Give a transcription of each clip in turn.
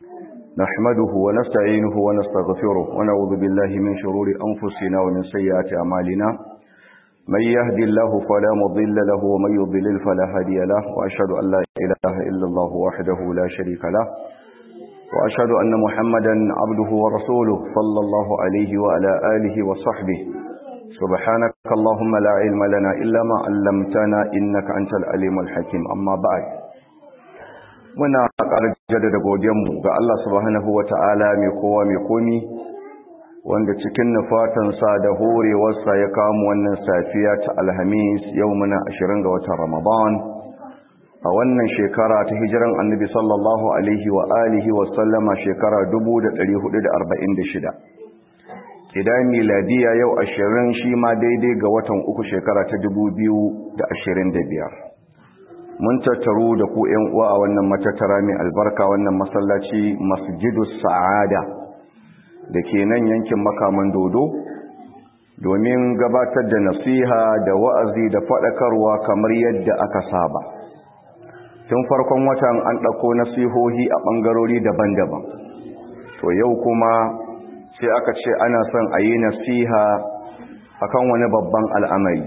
نحمده ونستعينه ونستغفره ونعوذ بالله من شرور أنفسنا ومن سيئات أعمالنا من يهد الله فلا مضل له ومن يضلل فلا هادي له وأشهد أن لا إله إلا الله وحده لا شريك له وأشهد أن محمدا عبده ورسوله صلى الله عليه وعلى آله وصحبه سبحانك اللهم لا علم لنا إلا ما علمتنا إنك أنت العليم الحكيم أما بعد muna ƙara jaddada godiyanmu ga Allah subhanahu wata'ala mai kowa mai komi wanda cikin nufatansa da horewarsa ya kamu wannan safiya ta alhamis yau muna ashirin ga watan ramadan a wannan shekara ta hijiran annabi sallallahu alaihi wa alihi wa sallama shekara 1446 idan miladiya yau ashirin shi ma daidai ga watan uku shekara ta 2025 mun tattaru da ku ‘yan uwa a wannan matattara mai albarka wannan masallaci masjidu sa'ada da ke nan yankin makaman dodo domin gabatar da nasiha da wa'azi da faɗakarwa kamar yadda aka saba tun farkon watan an ɗauko nasihohi a ɓangarori daban-daban to yau kuma sai aka ce ana son a yi nasiha akan wani babban al'amari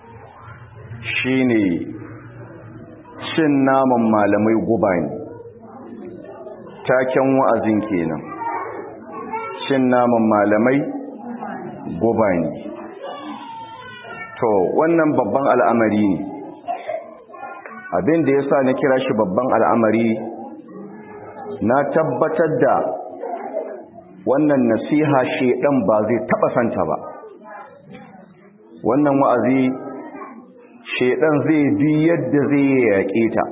shine cin naman malamai guba ne taken wa'azin kenan cin naman malamai guba ne to wannan babban al'amari ne abin da ya sa na kira shi babban al'amari na tabbatar da wannan nasiha shedan ba zai taba santa ba wannan wa'azi shedan zai bi yadda zai yaƙe ta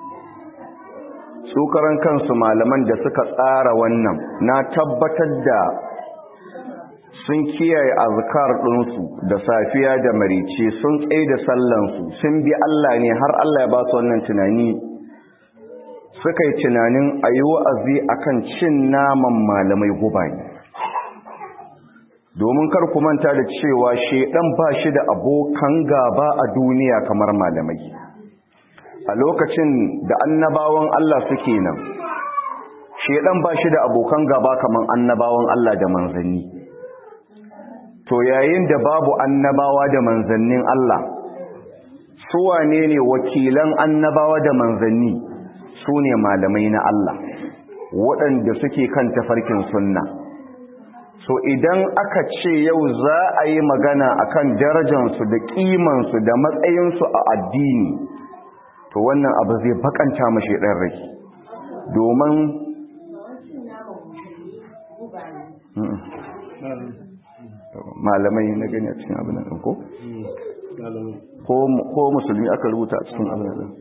su karan kansu malaman da suka tsara wannan na tabbatar da sun kiyaye azkar ɗinsu da safiya da marice sun tsaye da sallansu sun bi Allah ne har Allah ya ba su wannan tunani suka yi tunanin a yi wa'azi akan cin naman malamai guba ne domin kar ku manta da cewa shedan ba shi da abokan gaba a duniya kamar malamai a lokacin da annabawan Allah suke nan shedan ba shi da abokan gaba kamar annabawan Allah da manzanni to yayin da babu annabawa da manzannin Allah su wane ne wakilan annabawa da manzanni su ne malamai na Allah waɗanda suke kan tafarkin sunna so idan aka ce yau za a yi magana akan darajansu da kimansu da matsayinsu a addini to wannan abu zai bakanta mashi ɗan rai domin malamai na gani a cikin abin nan ko? ko musulmi aka rubuta a cikin abin nan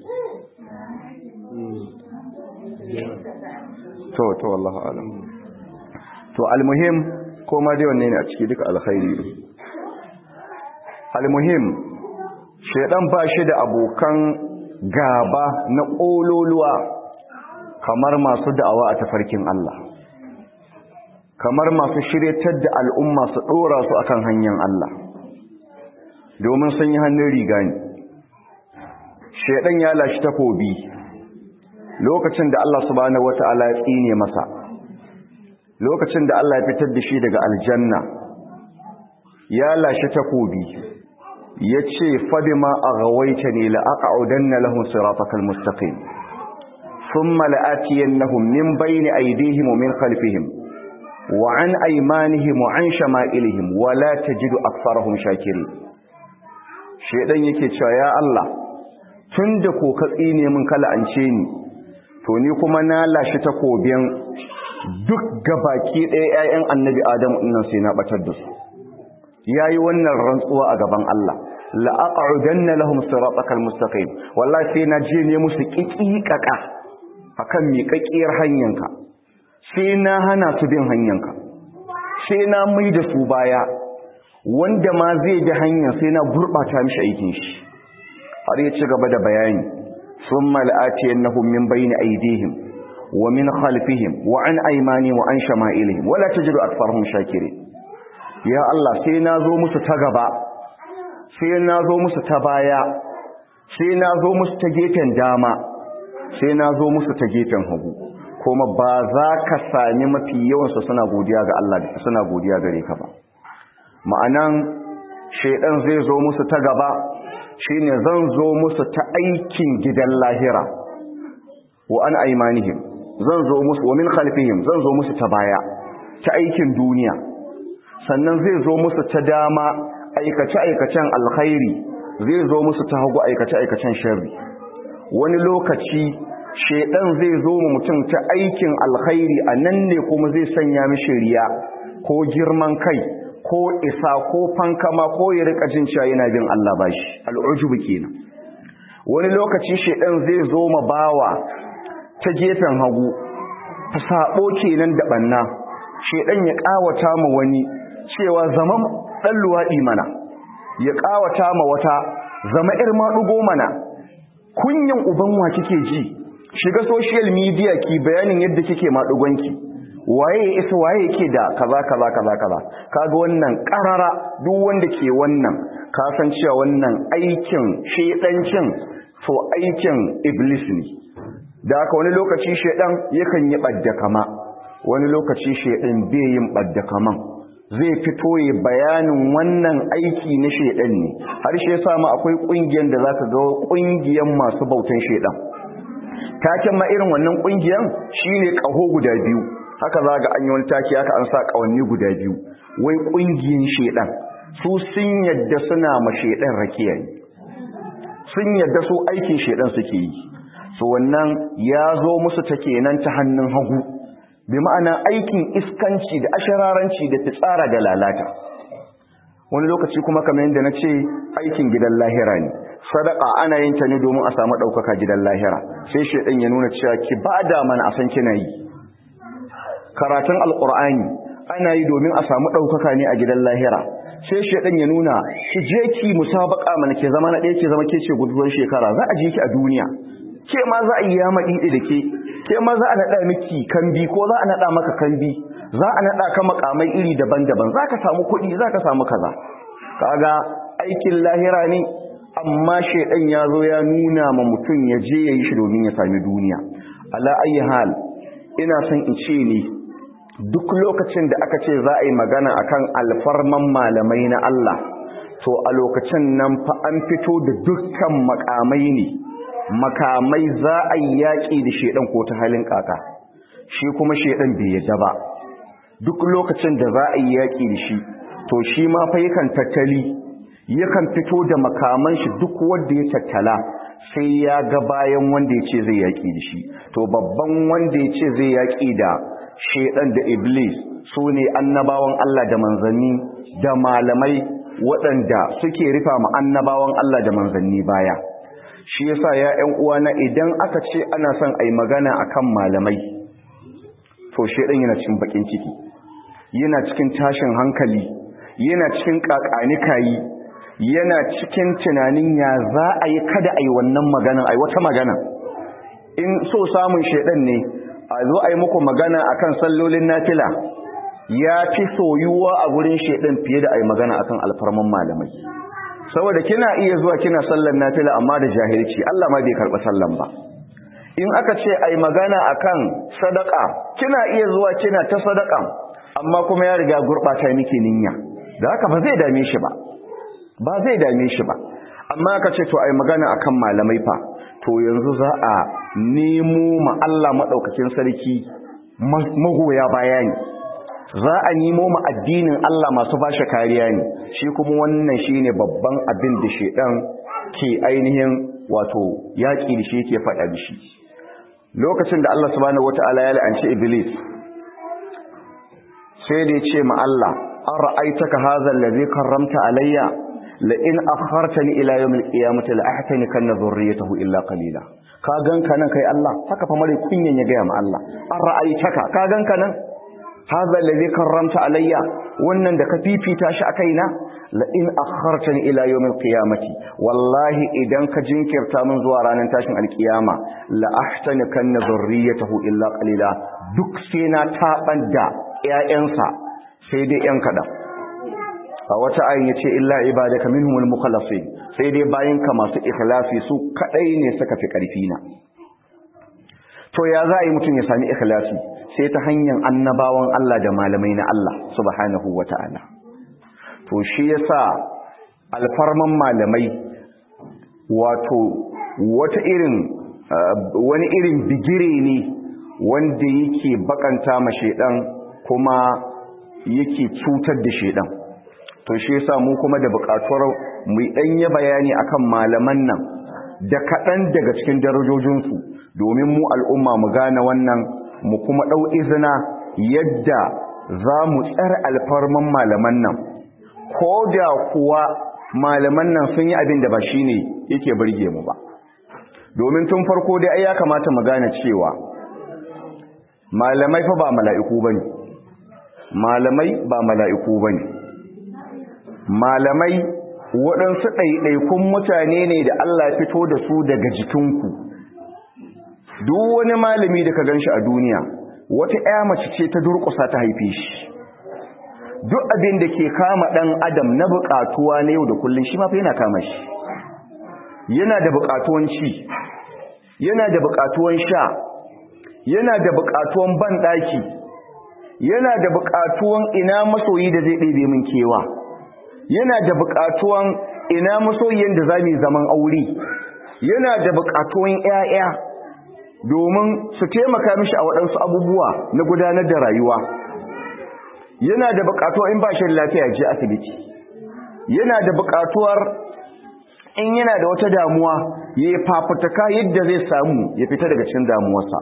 to to wallahu alam to almuhim ko ma dai wanne ne a ciki duka alkhairi ne almuhim shedan ba shi da abokan gaba na kololuwa kamar masu da'awa a tafarkin Allah kamar masu shiryatar da al'umma su dora su akan hanyar Allah domin sun yi hannun riga ne shedan ya lashi takobi lokacin da Allah subhanahu wata'ala ya tsine masa lokacin da Allah ya fitar da shi daga aljanna ya lashe takobi ya ce fadima a gawaita ne la'aƙa'udanna lahun siratakal mustaqim sun mala'atiyan nahun min bayni aidihim wa min khalfihim wa an aimanihim wa an shama'ilihim wa la tajidu aktharahum shakiri shedan yake cewa ya Allah tun da ko ka tsine min kala an ce ni to ni kuma na lashe takobin duk gabaki ɗaya ‘ya'yan annabi Adam nan sai na ɓatar da su. Ya yi wannan rantsuwa a gaban Allah, la'aƙa'udan na lahum siratakal mustaqim wallahi sai na je ne musu ƙiƙiƙaƙa a kan miƙaƙƙiyar hanyanka, sai na hana su bin hanyanka, sai na mai da su baya, wanda ma zai bi hanyar sai na gurɓata mishi aikin shi. Har ya ci gaba da bayani, sun mal'atiyan na min bayni aidihim, ومن خلفهم وعن أيمانهم وعن شمائلهم ولا تجد أكثرهم شاكرين يا الله سينازو مستغبا سينازو مستبايا سينازو مستجيفن داما سينازو مستجيفن هبو kuma ba za ka sami mafi yawansu suna godiya ga Allah suna godiya gare ka ba ma'anan shaidan zai zo musu ta gaba shine zan zo musu ta aikin gidan lahira wa an aimanihim zan zo musu wa min khalfihim zan zo musu ta baya ta aikin duniya sannan zai zo musu ta dama aikace-aikacen alkhairi zai zo musu ta hagu aikace-aikacen sharri wani lokaci shedan zai zo mu mutum ta aikin alkhairi a nan ne kuma zai sanya mishi riya ko girman kai ko isa ko fankama ko ya rika jin cewa yana bin Allah bashi al'ujubu kenan wani lokaci shedan zai zo ma bawa ta gefen hagu ta sabo kenan da banna shedan ya kawata ma wani cewa zaman dan luwadi mana ya kawata ma wata zama ir madugo mana kunyan uban wa kike ji shiga social media ki bayanin yadda kike madugonki waye ya isa waye yake da kaza kaza kaza kaza kaga wannan karara duk wanda ke wannan ka san cewa wannan aikin shedancin to aikin iblis ne da haka wani lokaci shedan yakan yi badda kama wani lokaci shedan bai yin badda kaman zai fito ya bayanin wannan aiki na shedan ne har shi yasa ma akwai kungiyar da zaka ga kungiyar masu bautan shedan taken ma irin wannan kungiyar shine kaho guda biyu haka za ga an yi wani taki haka an sa kawanni guda biyu wai kungiyar shedan su sun yadda suna ma shedan rakiya sun yadda su aikin shedan suke yi so wannan ya zo musu ta kenan ta hannun hagu bi ma'ana aikin iskanci da ashararanci da fitsara da lalata wani lokaci kuma kamar yadda na ce aikin gidan lahira ne sadaka ana yin ta ne domin a samu ɗaukaka gidan lahira sai shaidan ya nuna cewa ki ba da mana a san kina yi karatun alƙur'ani ana yi domin a samu ɗaukaka ne a gidan lahira sai shaidan ya nuna ki je ki musabaka mana ke zama na ɗaya ke zama ke ce guduwar shekara za a je ki a duniya ke ma za a yi yama ɗiɗi da ke ke ma za a naɗa miki kambi ko za a naɗa maka kambi za a naɗa ka makamai iri daban-daban za ka samu kuɗi za ka samu kaza kaga aikin lahira ne amma shaidan ya zo ya nuna ma mutum ya je ya yi shi domin ya sami duniya ala ayi hal ina son in ce ne duk lokacin da aka ce za a yi magana akan alfarman malamai na Allah to a lokacin nan fa an fito da dukkan makamai ne makamai za a yi yaƙi da shaidan ko ta halin kaka shi kuma shaidan bai yadda ba duk lokacin da za a yi yaƙi da shi to shi ma fa yakan tattali yakan fito da makaman shi duk wanda ya tattala sai ya ga bayan wanda ya ce zai yaƙi da shi to babban wanda ya ce zai yaƙi da shaidan da iblis su ne annabawan Allah da manzanni da malamai waɗanda suke rufa ma annabawan Allah da manzanni baya shi yasa ya ƴan uwana idan aka ce ana son ai magana akan malamai to shaidan yana cikin bakin ciki yana cikin tashin hankali yana cikin kakanikayi yana cikin tunanin ya za a yi kada a yi wannan maganan a yi wata magana in so samun shaidan ne a zo a yi muku magana akan sallolin nafila ya fi soyuwa a gurin shaidan fiye da a yi magana akan alfarman malamai saboda kina iya zuwa kina sallan nafila amma da jahilci Allah ma bai karɓi sallan ba in aka ce a yi magana akan sadaka kina iya zuwa kina ta sadaka amma kuma ya riga gurɓata miki niyya da haka ba zai dame shi ba ba zai dame shi ba amma aka ce to ai magana akan malamai fa to yanzu za a nemo ma Allah madaukakin sarki magoya bayani za a nemo ma addinin Allah masu bashi kariya ne shi kuma wannan shine babban abin da shedan ke ainihin wato yaki da shi yake faɗa da shi lokacin da Allah subhanahu wataala ya la'anci iblis sai da ya ce ma Allah an ra'aitaka hadha allazi karramta alayya la in akhartani ila yawm al-qiyamati la ahtani kanna dhurriyyatahu illa qalila ka ganka nan kai Allah haka fa mare kunyan ya gaya ma Allah an ra'aitaka ka ganka nan hadha allazi karramta alayya wannan da ka fifita shi a kaina la in akhartani ila yawm al-qiyamati wallahi idan ka jinkirta min zuwa ranar tashin al-qiyama la ahtani kanna dhurriyyatahu illa qalila duk sai na taban da ƴaƴansa sai dai ƴan kaɗan a wata ayin ya ce illa ibadaka minhumul mukhlasin sai dai bayanka masu ikhlasi su kaɗai ne suka fi ƙarfi na to ya za a yi mutum ya sami ikhlasi sai ta hanyar annabawan Allah da malamai na Allah subhanahu wata'ala to shi yasa alfarman malamai wato wata irin wani irin bigire ne wanda yake bakanta ma shedan kuma yake cutar da shedan to shi yasa mu kuma da bukatuwar mu danye bayani akan malaman nan da kaɗan daga cikin darajojinsu domin mu al'umma mu gane wannan mu kuma ɗau izina yadda za mu tsar alfarman malaman nan ko da kuwa malaman nan sun yi abin da ba shi ne yake birge mu ba domin tun farko dai ya kamata mu gane cewa malamai fa ba mala'iku ba ne malamai ba mala'iku ba ne malamai waɗansu ɗaiɗaikun mutane ne da Allah fito da su daga jikinku duk wani malami da ka gan shi a duniya wata ‘ya mace ce ta durƙusa ta haife shi duk abin da ke kama ɗan adam na buƙatuwa na yau da kullum shi mafi yana kama shi yana da buƙatuwan ci yana da buƙatuwan sha yana da buƙatuwan banɗaki yana da buƙatuwan ina masoyi da zai ɗebe min kewa yana da buƙatuwan ina masoyin da za mu zaman aure yana da buƙatuwan ‘ya'ya domin su taimaka mishi a waɗansu abubuwa na gudanar da rayuwa yana da buƙatuwa in ba shi lafiya je asibiti yana da buƙatuwar in yana da wata damuwa ya yi fafutuka yadda zai samu ya fita daga cikin damuwarsa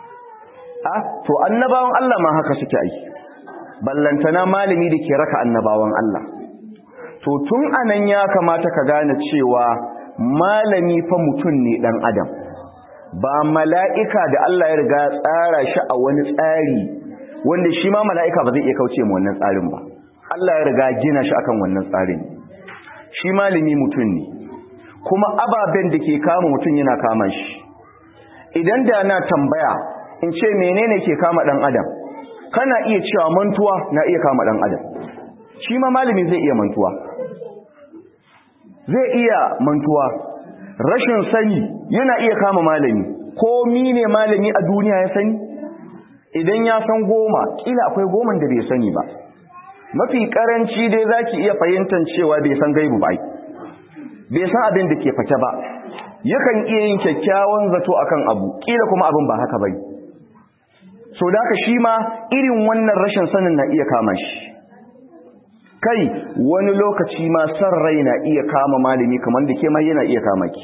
a to annabawan Allah ma haka suke aiki ballantana malami da ke raka annabawan Allah to tun anan ya kamata ka gane cewa malami fa mutum ne dan adam ba mala'ika da Allah ya riga tsara shi a wani tsari wanda shi ma mala'ika ba zai iya kauce mu wannan tsarin ba Allah ya riga gina shi akan wannan tsarin shi malami mutum ne kuma ababen da ke kama mutum yana kama shi idan da na tambaya in ce menene ke kama dan adam kana iya cewa mantuwa na iya kama dan adam shi ma malami zai iya mantuwa zai iya mantuwa rashin sani yana iya kama malami ko ne malami a duniya ya sani idan ya san goma kila akwai goman da bai sani ba mafi karanci dai zaki iya fahimtar cewa bai san gaibu ba bai san abin da ke fake ba yakan iya yin kyakkyawan zato akan abu kila kuma abin ba haka bai so da haka shi ma irin wannan rashin sanin na iya kama shi kai wani lokaci ma san rai na iya kama malami kamar da ke ma yana iya kama ki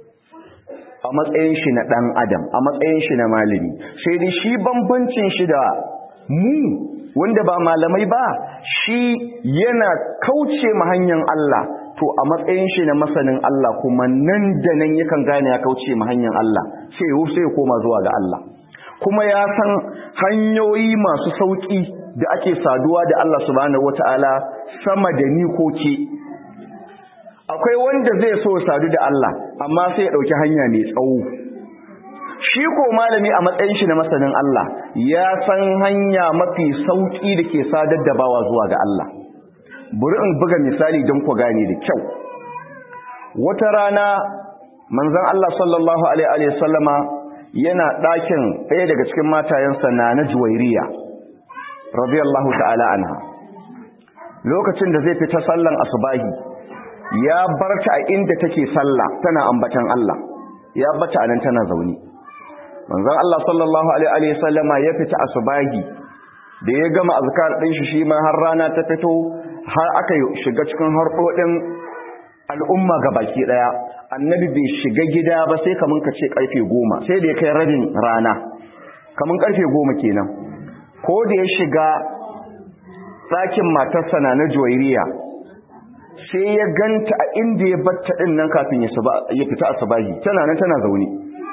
a matsayin shi na dan adam a matsayin shi na malami sai dai shi bambancin shi da mu wanda ba malamai ba shi yana kauce ma hanyar Allah to a matsayin shi na masanin Allah kuma nan da nan yakan gane ya kauce ma hanyar Allah sai ya sai ya koma zuwa ga Allah kuma ya san hanyoyi masu sauki da ake saduwa da Allah subhanahu wataala sama da ni ko ke akwai wanda zai so sadu da Allah amma sai ya dauki hanya mai tsawo shi ko malami a matsayin shi na masanin Allah ya san hanya mafi sauki da ke sadar da bawa zuwa ga Allah buri in buga misali don ku gane da kyau wata rana manzon Allah sallallahu alaihi wa sallama yana ɗakin ɗaya daga cikin matayensa na na juwairiya radiyallahu ta'ala anha lokacin da zai fita sallan asubahi ya barta a inda take sallah tana ambatan Allah ya bata anan tana zaune manzon Allah sallallahu alaihi wasallama ya fita asubahi da ya gama azkar din shi shi ma har rana ta fito har aka shiga cikin harkodin al'umma baki daya annabi bai shiga gida ba sai kaman ka ce karfe 10 sai da ya kai rabin rana kaman karfe 10 kenan ko da ya shiga ɗakin matarsa na na juwairiya sai ya ganta a inda ya batta ɗin nan kafin ya fita asabahi tana nan tana zaune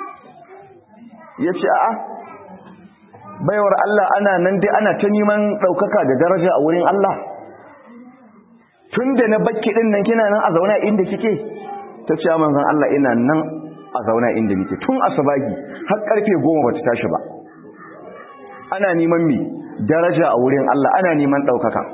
ya ce a'a baiwar Allah ana nan dai ana ta neman ɗaukaka da daraja a wurin Allah tun da na bakki ɗin nan kina nan a zauna inda kike ta ce manzan Allah ina nan a zauna inda nike tun asabahi har ƙarfe goma ba ta tashi ba ana neman mi daraja a wurin Allah ana neman ɗaukaka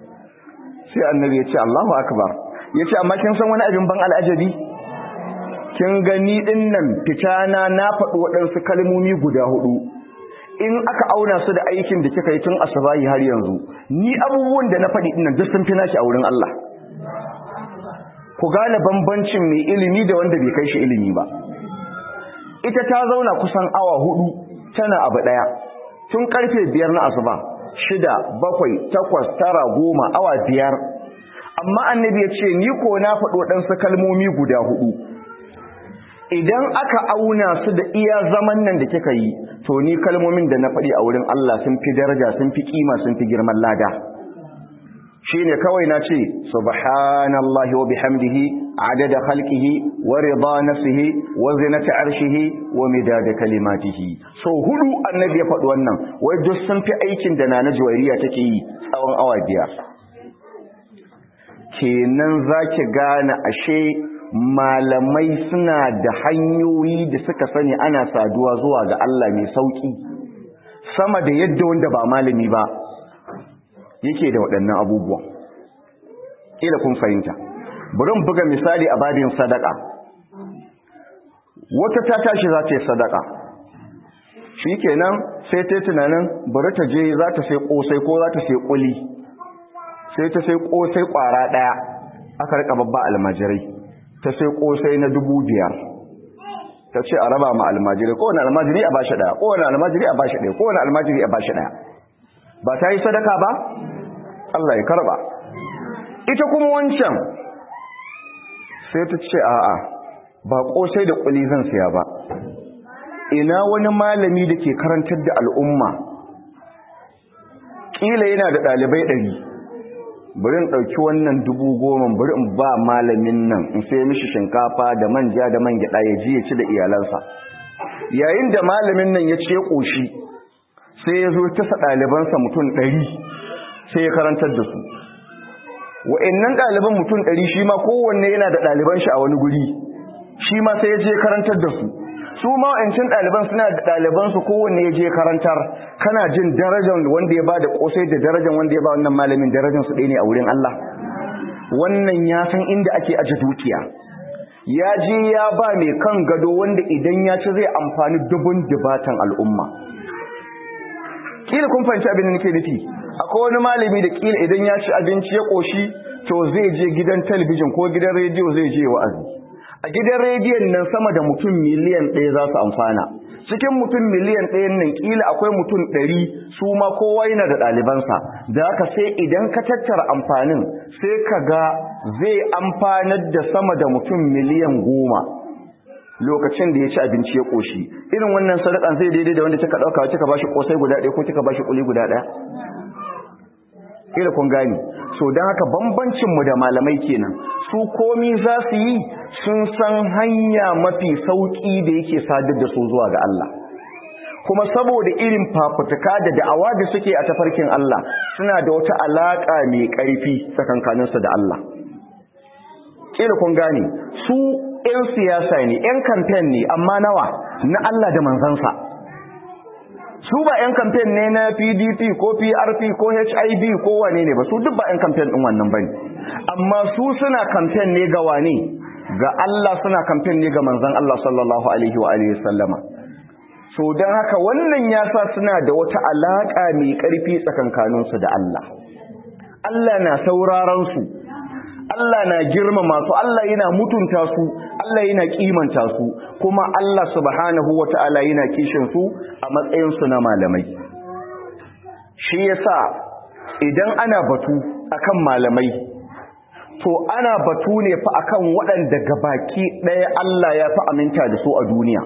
sai annabi ya ce Allahu akbar ya ce amma kin san wani abin ban al'ajabi kin gani din nan fitana na faɗi waɗansu kalmomi guda hudu in aka auna su da aikin da kika yi tun asubahi har yanzu ni abubuwan da na faɗi din nan duk sun fi naki a wurin Allah ku gane bambancin mai ilimi da wanda bai kai shi ilimi ba ita ta zauna kusan awa hudu tana abu daya tun karfe biyar na asuba shida bakwai takwas tara goma awa biyar amma annabi ya ce ni ko na faɗo ɗansu kalmomi guda hudu idan aka auna su da iya zaman nan da kika yi to ni kalmomin da na faɗi a wurin Allah sun fi daraja sun fi kima sun fi girman lada shine kawai na ce subhanallahi wa bihamdihi adada khalqihi wa rida nafsihi wa zinata arshihi wa midada kalimatihi so hudu annabi ya faɗi wannan wai duk sun fi aikin da nana juwairiya take yi tsawon awa biyar kenan zaki gane ashe malamai suna da hanyoyi da suka sani ana saduwa zuwa ga Allah mai sauki sama da yadda wanda ba malami ba yake da waɗannan abubuwan ƙila kun fahimta bari mu buga misali a babin sadaka wata ta tashi za ta yi sadaka shi kenan sai ta tunanin bari ta je za ta sai ƙosai ko za ta sai ƙuli sai ta sai ƙosai ƙwara ɗaya aka rika babba almajirai ta sai ƙosai na dubu biyar ta ce a raba ma almajirai kowane almajiri a bashi ɗaya kowane almajiri a bashi ɗaya kowane almajiri a bashi ɗaya ba ta yi sadaka ba Allah ya karba ita kuma wancan sai ta ce a'a ba kosai da kuli zan siya ba ina wani malami da ke karantar da al'umma kila yana da ɗalibai ɗari bari in ɗauki wannan dubu goma bari in ba malamin nan in sai mishi shinkafa da manja da man gyaɗa ya ji ya ci da iyalansa yayin da malamin nan ya ce ƙoshi sai ya zo tasa ɗalibansa mutum ɗari sai ya karantar da su wa'annan ɗaliban mutum ɗari shi ma kowanne yana da ɗaliban shi a wani guri shi ma sai ya je karantar da su su ma wa'ancin ɗaliban suna da ɗalibansu kowanne ya je karantar kana jin darajar wanda ya ba da ƙosai da darajar wanda ya ba wannan malamin darajar su ɗaya ne a wurin Allah wannan ya san inda ake aje dukiya ya je ya ba mai kan gado wanda idan ya ci zai amfani dubun dubatan al'umma kila kun fahimci abin da nake nufi akwai wani malami da kila idan ya ci abinci ya koshi to zai je gidan talabijin ko gidan rediyo zai je wa'azi a gidan rediyon nan sama da mutum miliyan ɗaya za su amfana cikin mutum miliyan ɗayan nan kila akwai mutum ɗari su ma kowa yana da ɗalibansa da haka sai idan ka tattara amfanin sai ka ga zai amfanar da sama da mutum miliyan goma lokacin da ya ci abinci ya koshi irin wannan sadakan zai daidai da wanda kika dauka kika bashi kosai guda ɗaya ko kika bashi kuli guda ɗaya kila kun gani so dan haka bambancin mu da malamai kenan su komi za su yi sun san hanya mafi sauki da yake sadar da su zuwa ga Allah kuma saboda irin fafutuka da da'awa da suke a tafarkin Allah suna da wata alaka mai ƙarfi tsakankaninsu da Allah kila kun gane su 'yan siyasa ne 'yan kamfen ne amma nawa na Allah da manzansa su ba 'yan kamfen ne na pdp ko prp ko hiv ko wane ne ba su duk ba 'yan kamfen ɗin wannan ba ne amma su suna kamfen ne ga wane ga Allah suna kamfen ne ga manzan Allah sallallahu alaihi wa alihi sallama so don haka wannan ya sa suna da wata alaƙa mai ƙarfi tsakankaninsu da Allah Allah na sauraron su Allah na girmama su Allah yana mutunta su Allah yana kimanta su kuma Allah subhanahu wata'ala yana kishin su a matsayin su na malamai shi yasa idan ana batu akan malamai to ana batu ne fa akan waɗanda gabaki ɗaya Allah ya fi aminta da su a duniya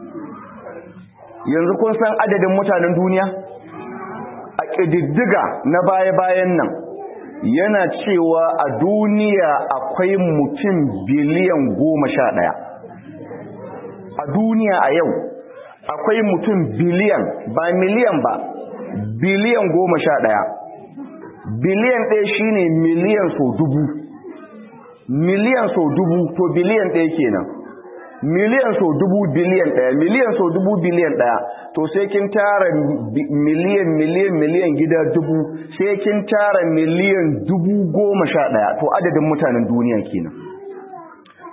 yanzu kun san adadin mutanen duniya a ƙididdiga na baya-bayan nan yana cewa a duniya akwai mutum biliyan goma sha ɗaya a duniya a yau akwai mutum biliyan ba miliyan ba biliyan goma sha ɗaya biliyan ɗaya shine miliyan so dubu miliyan so dubu to biliyan ɗaya kenan miliyan so dubu biliyan ɗaya miliyan so dubu biliyan ɗaya to sai kin tara miliyan miliyan miliyan gida dubu sai kin tara miliyan dubu goma sha ɗaya to adadin mutanen duniya kenan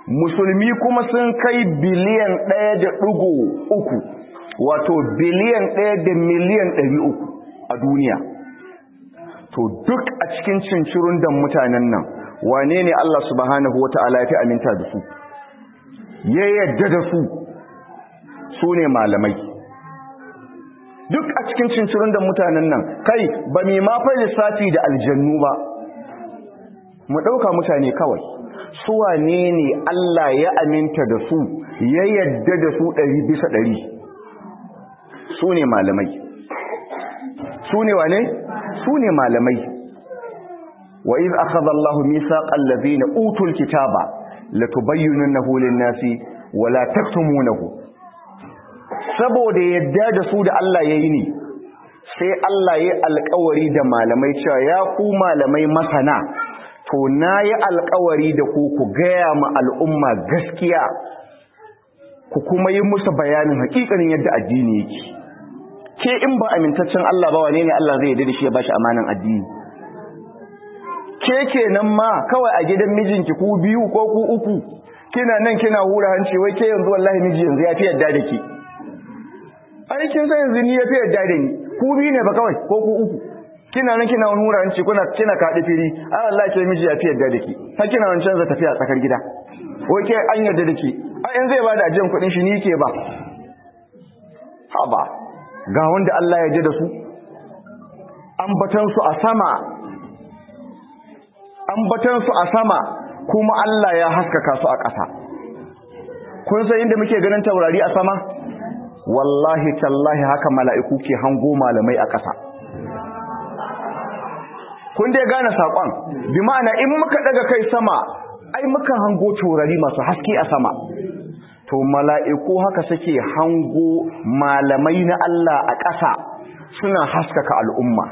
musulmi kuma sun kai biliyan ɗaya da ɗigo uku wato biliyan ɗaya da miliyan ɗari uku a duniya to duk a cikin cincirun da mutanen nan wane ne Allah subhanahu wa ta'ala ya fi aminta da su ya yadda da su su ne malamai duk a cikin cincirun da mutanen nan kai ba mai mafai lissafi da aljannu ba mu ɗauka mutane kawai su wane ne Allah ya aminta da su ya yadda da su ɗari bisa ɗari su ne malamai su ne wane? su ne malamai wa iz akhadha Allahu mithaqal ladhina utul kitaba latubayyinunahu lin-nasi wa la taktumunahu saboda yadda da su da Allah yayi ne sai Allah ya alƙawari da malamai cewa ya ku malamai masana to nayi alƙawari da ku ku gaya ma al'umma gaskiya ku kuma yi musu bayanin hakikanin yadda addini yake ke in ba amintaccen Allah ba wane ne Allah zai yarda da shi ya bashi amanan addini ke kenan ma kawai a gidan mijinki ku biyu ko ku uku kina nan kina hura hanci wai ke yanzu wallahi miji yanzu ya fi yarda da ki ai kin san yanzu ni ya fi yarda da ni ku biyu ne ba kawai ko ku uku kina nan kina hura hanci kuna kina kaɗi firi ai wallahi ke miji ya fi yarda da ki har kina wancan za tafiya tsakar gida wai ke an yarda da ki ai in zai bada ajiyan kuɗin shi ni ke ba haba ga wanda Allah ya ji da su ambatansu a sama ambatansu a sama kuma Allah ya haskaka su a ƙasa kun san inda muke ganin taurari a sama wallahi tallahi haka mala'iku ke hango malamai a ƙasa kun dai gane saƙon bi ma'ana in muka daga kai sama ai muka hango taurari masu haske a sama to mala'iku haka suke hango malamai na Allah a ƙasa suna haskaka al'umma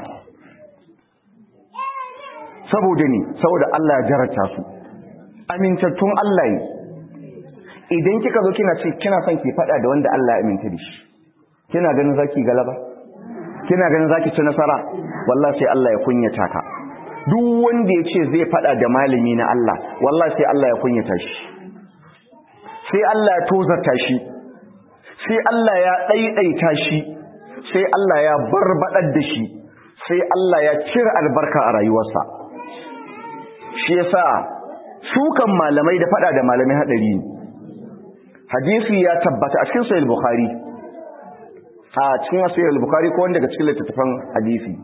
saboda ne saboda Allah ya jarata su amintattun Allah ne idan kika zo kina ce kina son ki faɗa da wanda Allah ya aminta da shi kina ganin zaki galaba kina ganin zaki ci nasara wallahi sai Allah ya kunyata ka duk wanda ya ce zai faɗa da malami na Allah wallahi sai Allah ya kunyata shi sai Allah ya tozarta shi sai Allah ya ɗaiɗaita shi sai Allah ya barbaɗar da shi sai Allah ya cire albarka a rayuwarsa shi yasa sukan malamai da faɗa da malamai haɗari ne hadisi ya tabbata a cikin sahih bukhari a cikin sahih bukhari ko wanda daga cikin littattafan hadisi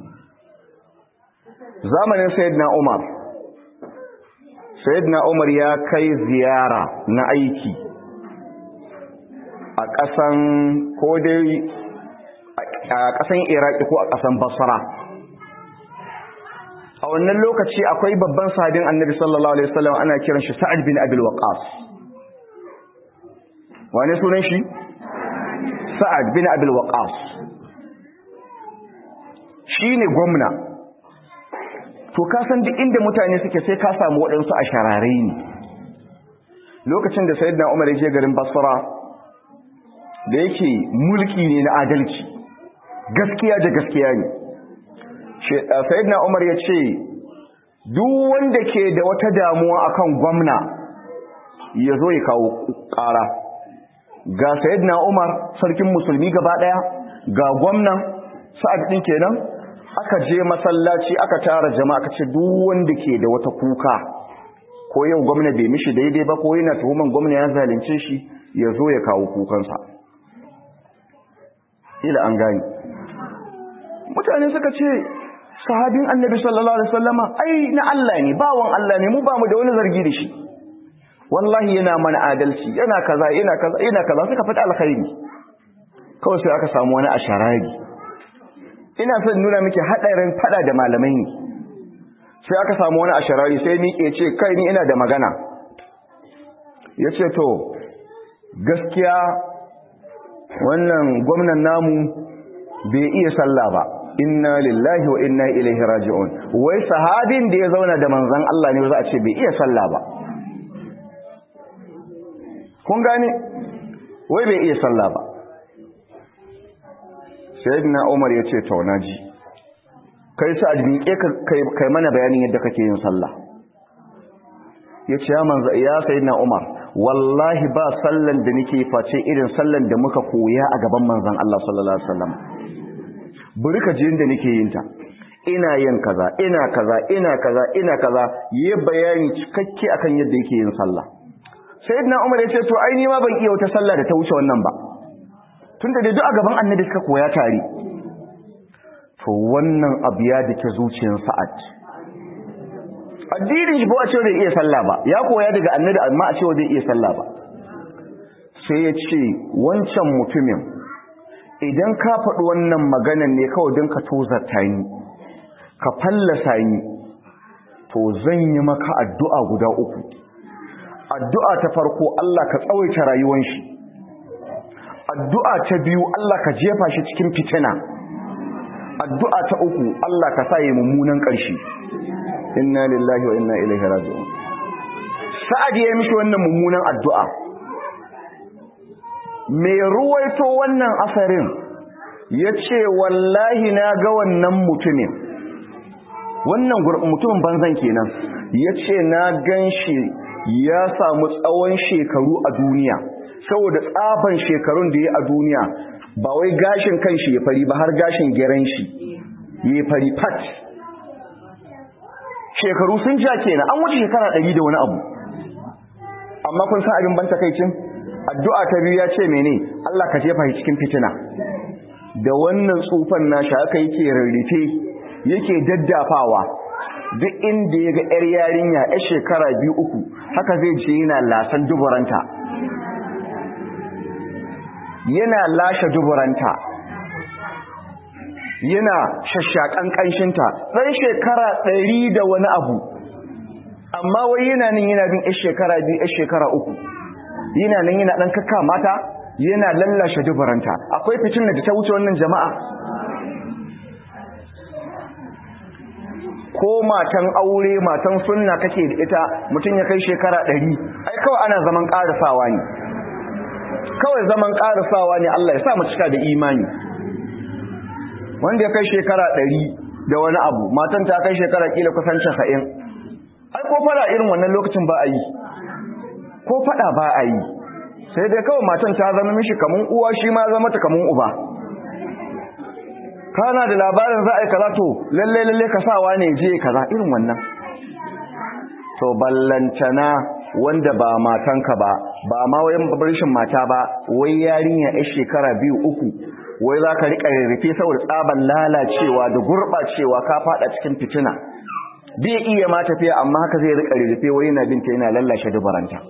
zamanin sayyidina umar sayyidina umar ya kai ziyara na aiki a ƙasan ko dai a ƙasan iraki ko a ƙasan basra a wannan lokaci akwai babban sahabin annabi sallallahu alaihi wasallam ana kiran shi sa'ad bin abil waqas wane sunan shi sa'ad bin abil waqas shine gwamna to ka san duk inda mutane suke sai ka samu waɗansu a sharare ne lokacin da sayyidina umar ya je garin basra da yake mulki ne na adalci gaskiya da gaskiya ne sayyidina umar ya ce duk wanda ke da wata damuwa akan gwamna ya zo ya kawo ƙara ga sayyidina umar sarkin musulmi gaba ɗaya ga gwamnan sa'ad ɗin kenan aka je masallaci aka tara jama'a aka ce duk wanda ke da wata kuka ko yau gwamna bai mishi daidai ba ko yana tuhuman gwamna ya zalunce shi ya zo ya kawo kukansa ila an gani mutane suka ce sahabin annabi sallallahu alaihi wasallama ai na Allah ne bawon Allah ne mu ba mu da wani zargi da shi wallahi yana mana adalci yana kaza yana kaza yana kaza suka fada alkhairi kawai sai aka samu wani asharari ina son nuna miki hadarin fada da malamai ne sai aka samu wani asharari sai ni ke ce kai ni ina da magana yace to gaskiya wannan gwamnan namu bai iya sallah ba inna lillahi wa inna ilaihi raji'un wai sahabin da ya zauna da manzon Allah ne za a ce bai iya sallah ba kun gane wai bai iya sallah ba sayyidina Umar ya ce to naji kai sa miƙe kai mana bayanin yadda kake yin sallah ya ce ya manzo ya sayyidina Umar wallahi ba sallan da nake face irin sallan da muka koya a gaban manzon Allah sallallahu alaihi wasallam bari ka je inda nake yin ta ina yin kaza ina kaza ina kaza ina kaza yi bayani cikakke akan yadda yake yin sallah sayyidina Umar ya ce to ai ni ma ban iya wata sallah da ta wuce wannan ba tunda da duk a gaban annabi suka koya tare to wannan abu ya dake zuciyar sa'ad addinin shi ba a cewa bai iya sallah ba ya koya daga annabi amma a cewa bai iya sallah ba sai ya ce wancan mutumin idan ka faɗi wannan maganan ne kawai don ka tozarta ni ka fallasa ni to zan yi maka addu'a guda uku addu'a ta farko Allah ka tsawaita rayuwan shi addu'a ta biyu Allah ka jefa shi cikin fitina addu'a ta uku Allah ka sa yi mummunan ƙarshe inna lillahi wa inna ilaihi raji'un sa'ad ya mishi wannan mummunan addu'a me ruwaito wannan asarin yace wallahi na ga wannan mutumin wannan mutumin banzan kenan yace na ganshi ya samu tsawon shekaru a duniya saboda tsaban shekarun da ya a duniya ba wai gashin kanshi ya fari ba har gashin geren shi ya fari pat shekaru sun ja kenan an wuce shekara ɗari da wani abu amma kun san abin ban takaicin addu'a ta biyu ya ce mene Allah ka jefa shi cikin fitina da wannan tsufan nashi haka yake rarrafe yake daddafawa duk inda ya ga ‘yar yarinya ‘yar shekara biyu uku haka zai ce yana lasan duburanta yana lashe duburanta yana shashakan ƙanshinta ɗan shekara ɗari da wani abu amma wai yana nan yana bin ‘yar shekara biyu ‘yar shekara uku yana nan yana ɗan kakka mata yana lallashe duburanta akwai fitin da ta wuce wannan jama'a ko matan aure matan sunna kake da ita mutum ya kai shekara ɗari ai kawai ana zaman ƙarisawa ne kawai zaman ƙarisawa ne Allah ya sa mu cika da imani wanda ya kai shekara ɗari da wani abu matan ta kai shekara kila kusan casa'in ai ko fada irin wannan lokacin ba a yi ko fada ba a yi sai dai kawai matan ta zama mishi kamun uwa shi ma zama ta kamun uba kana da labarin za a yi kaza to lalle lalle ka sawa ne je kaza irin wannan to ballantana wanda ba matanka ba ba ma wayan barishin mata ba wai yarinya yar shekara biyu uku wai za ka riƙa rarrafe saboda tsaban lalacewa da gurɓacewa ka faɗa cikin fitina bai iya ma tafiya amma haka zai riƙa rarrafe wai yana binta yana lallashe dubaranta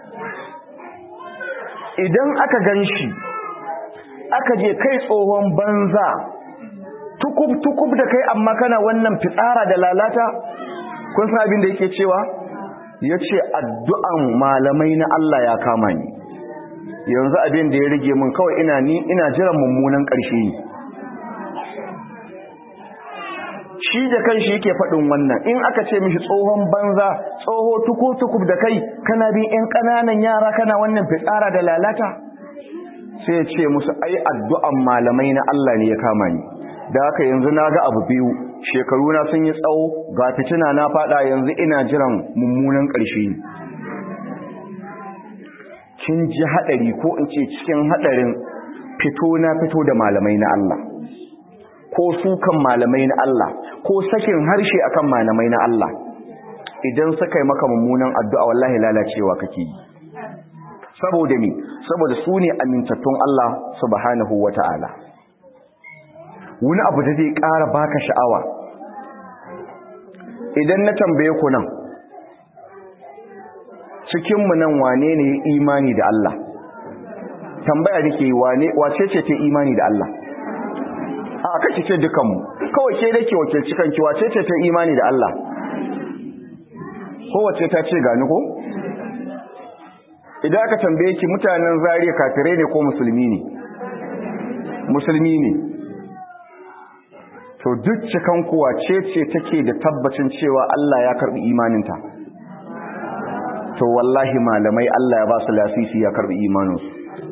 idan aka gan shi aka je kai tsohon banza tukub-tukub da kai amma kana wannan fitsara da lalata kun san abin da yake cewa ya ce addu'an malamai na Allah ya kama ni yanzu abin da ya rage min kawai ina ni ina jiran mummunan ƙarshe ne shi da kan shi yake faɗin wannan in aka ce mishi tsohon banza tsoho tukub-tukub da kai kana bin 'yan ƙananan yara kana wannan fitsara da lalata sai ya ce musu ai addu'an malamai na Allah ne ya kama ni da haka yanzu na ga abu biyu shekaru na sun yi tsawo ga fitina na fada yanzu ina jiran mummunan ƙarshe kin ji haɗari ko in ce cikin haɗarin fito na fito da malamai na Allah ko sukan malamai na Allah ko sakin harshe akan malamai na Allah idan suka yi maka mummunan addu'a wallahi lalacewa kake yi saboda me saboda su ne amintattun Allah subhanahu wata'ala wani abu da zai ƙara baka sha'awa idan na tambaye ku nan cikinmu nan wane ne imani da Allah tambaya nake wane wace ce ta imani da Allah a kake ce dukanmu kawai ke dake wakilci kanki wace ce ta imani da Allah kowace ta ce gani ko idan aka tambaye ki mutanen zariya kafirai ne ko musulmi ne musulmi ne to duk cikan kuwa ce ce take da tabbacin cewa Allah ya karbi imaninta to wallahi malamai Allah ya ba su lasisi ya karbi imaninsu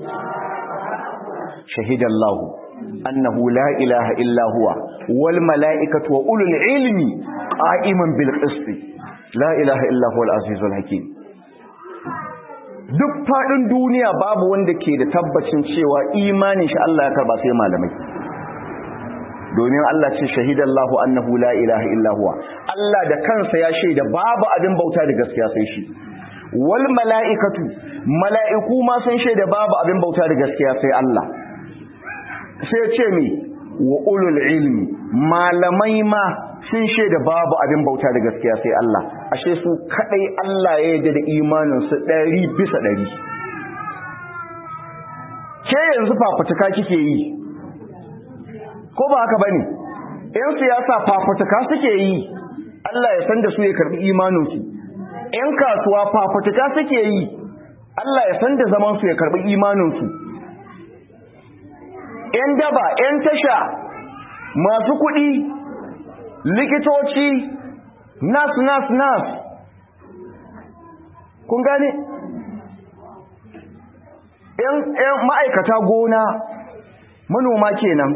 shahidallahu annahu la ilaha illa huwa wal mala'ikatu wa ulul ilmi qa'iman bil qist la ilaha illa huwa al azizul hakim duk faɗin duniya babu wanda ke da tabbacin cewa imanin shi Allah ya karba sai malamai domin Allah ce shahidallahu annahu la ilaha illa huwa Allah da kansa ya shaida babu abin bauta da gaskiya sai shi wal mala'ikatu mala'iku ma sun shaida babu abin bauta da gaskiya sai Allah sai ce mi wa ulul ilmi malamai ma sun shaida babu abin bauta da gaskiya sai Allah ashe su kadai Allah ya yarda da imanin su 100 bisa 100 ke yanzu fafutuka kike yi ko ba haka bane yan siyasa fafutuka suke yi Allah ya san da su ya karbi imanin su yan kasuwa fafutuka suke yi Allah ya san da zaman su ya karbi imanin su yan daba yan tasha masu kuɗi likitoci nas nas nas kun gane yan ma'aikata gona manoma kenan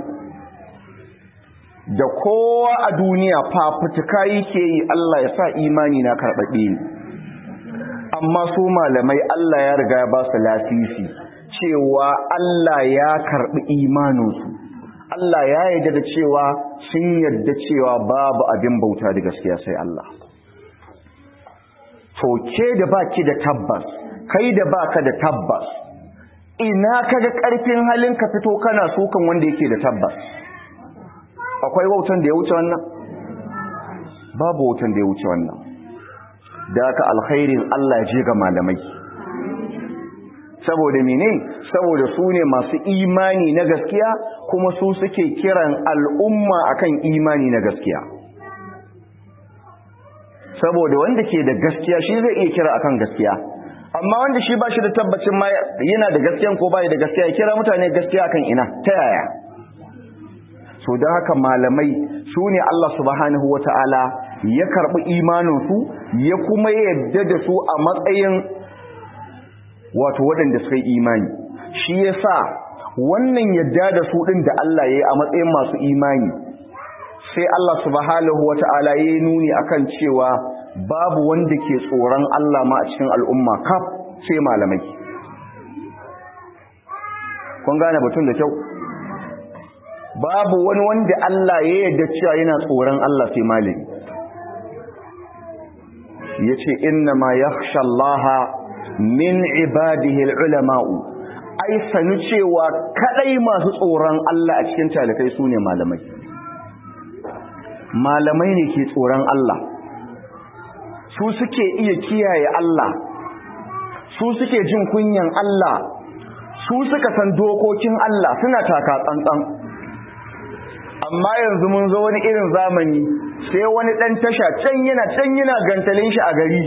da kowa a duniya fafutuka yake yi Allah ya sa imani na karɓaɓe ne amma su malamai Allah ya riga ya ba su lasisi cewa Allah ya karɓi imaninsu Allah ya yarda da cewa sun yarda cewa babu abin bauta da gaskiya sai Allah to ke da baki da tabbas kai da baka da tabbas ina kaga karfin halin ka fito kana sukan wanda yake da tabbas akwai wautan da ya wuce wannan babu wautan da ya wuce wannan da aka alkhairin Allah ya je ga malamai saboda mene saboda su ne masu imani na gaskiya kuma su suke kiran al'umma akan imani na gaskiya saboda wanda ke da gaskiya shi zai iya kira akan gaskiya amma wanda shi ba shi da tabbacin ma yana da gaskiyan ko bai da gaskiya ya kira mutane gaskiya akan ina ta yaya so don haka malamai su ne Allah subhanahu wata'ala ya karɓi imaninsu ya kuma yadda da su a matsayin wato waɗanda suka yi imani shi ya sa wannan yadda da su ɗin da Allah ya yi a matsayin masu imani sai Allah subhanahu wata'ala ya yi nuni akan cewa babu wanda ke tsoron Allah ma a cikin al'umma kaf sai malamai kun gane batun da kyau babu wani wanda Allah ya yarda cewa yana tsoron Allah sai malami yace inna ma yakhsha Allah min ibadihi ulama'u ai sanu cewa kadai masu tsoron Allah a cikin talikai sune malamai malamai ne ke tsoron Allah su suke iya kiyaye Allah su suke jin kunyan Allah su suka san dokokin Allah suna taka tsantsan amma yanzu mun zo wani irin zamani sai wani dan tasha can yana can yana gantalin shi a gari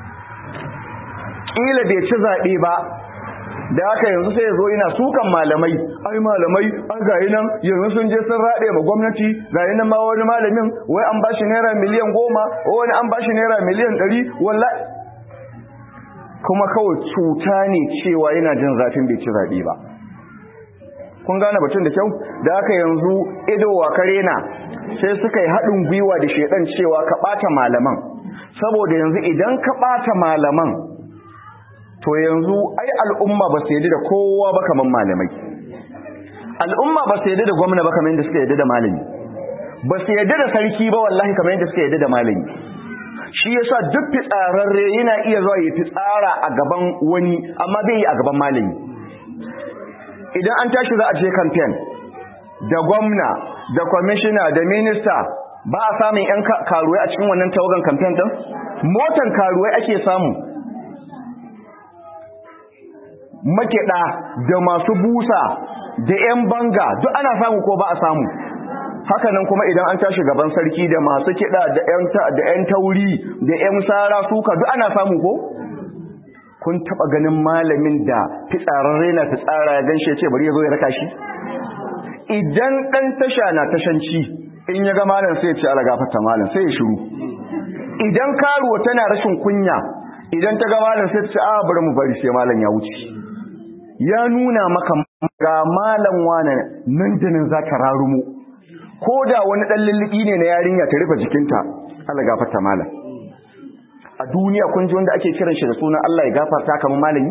kila bai ci zaɓe ba da haka yanzu sai ya zo ina sukan malamai ai malamai an gayi nan yanzu sun je sun raɗe ma gwamnati gayi nan ma wani malamin wai an bashi naira miliyan goma wani an bashi naira miliyan ɗari wallahi kuma kawai cuta ne cewa yana jin zafin bai ci zaɓe ba kun gane batun da kyau da haka yanzu ido wa kare na sai suka yi haɗin gwiwa da shaidan cewa ka ɓata malaman saboda yanzu idan ka ɓata malaman to yanzu ai al'umma ba su yadda da kowa ba kamar malamai al'umma ba su yadda da gwamna ba kamar yadda suka yadda da malami ba su yadda da sarki ba wallahi kamar yadda suka yadda da malami shi yasa duk fitsararre yana iya zuwa ya fitsara a gaban wani amma bai yi a gaban malami idan an tashi za a je campaign da gwamna da kwamishina da minista ba a samun 'yan karuwai a cikin wannan tawagan campaign din motan karuwai ake samu makiɗa da masu busa da 'yan banga duk ana samu ko ba a samu hakanan kuma idan an tashi gaban sarki da masu kiɗa da 'yan tauri da 'yan sara suka duk ana samu ko kun taɓa ganin malamin da fitsararre na fitsara ya gan shi ce bari ya zo ya raka shi idan ɗan tasha na tashanci in ya ga malam sai ya ce ala gafarta malam sai ya shiru idan karuwa tana rashin kunya idan ta ga malam sai ta ce a bari mu bari sai malam ya wuce ya nuna maka ga malam wane nan da nan za ka rarumo ko da wani ɗan lullubi ne na yarinya ta rufe jikinta ala gafarta malam a duniya kun ji wanda ake kiran shi da sunan Allah ya gafarta kamar malami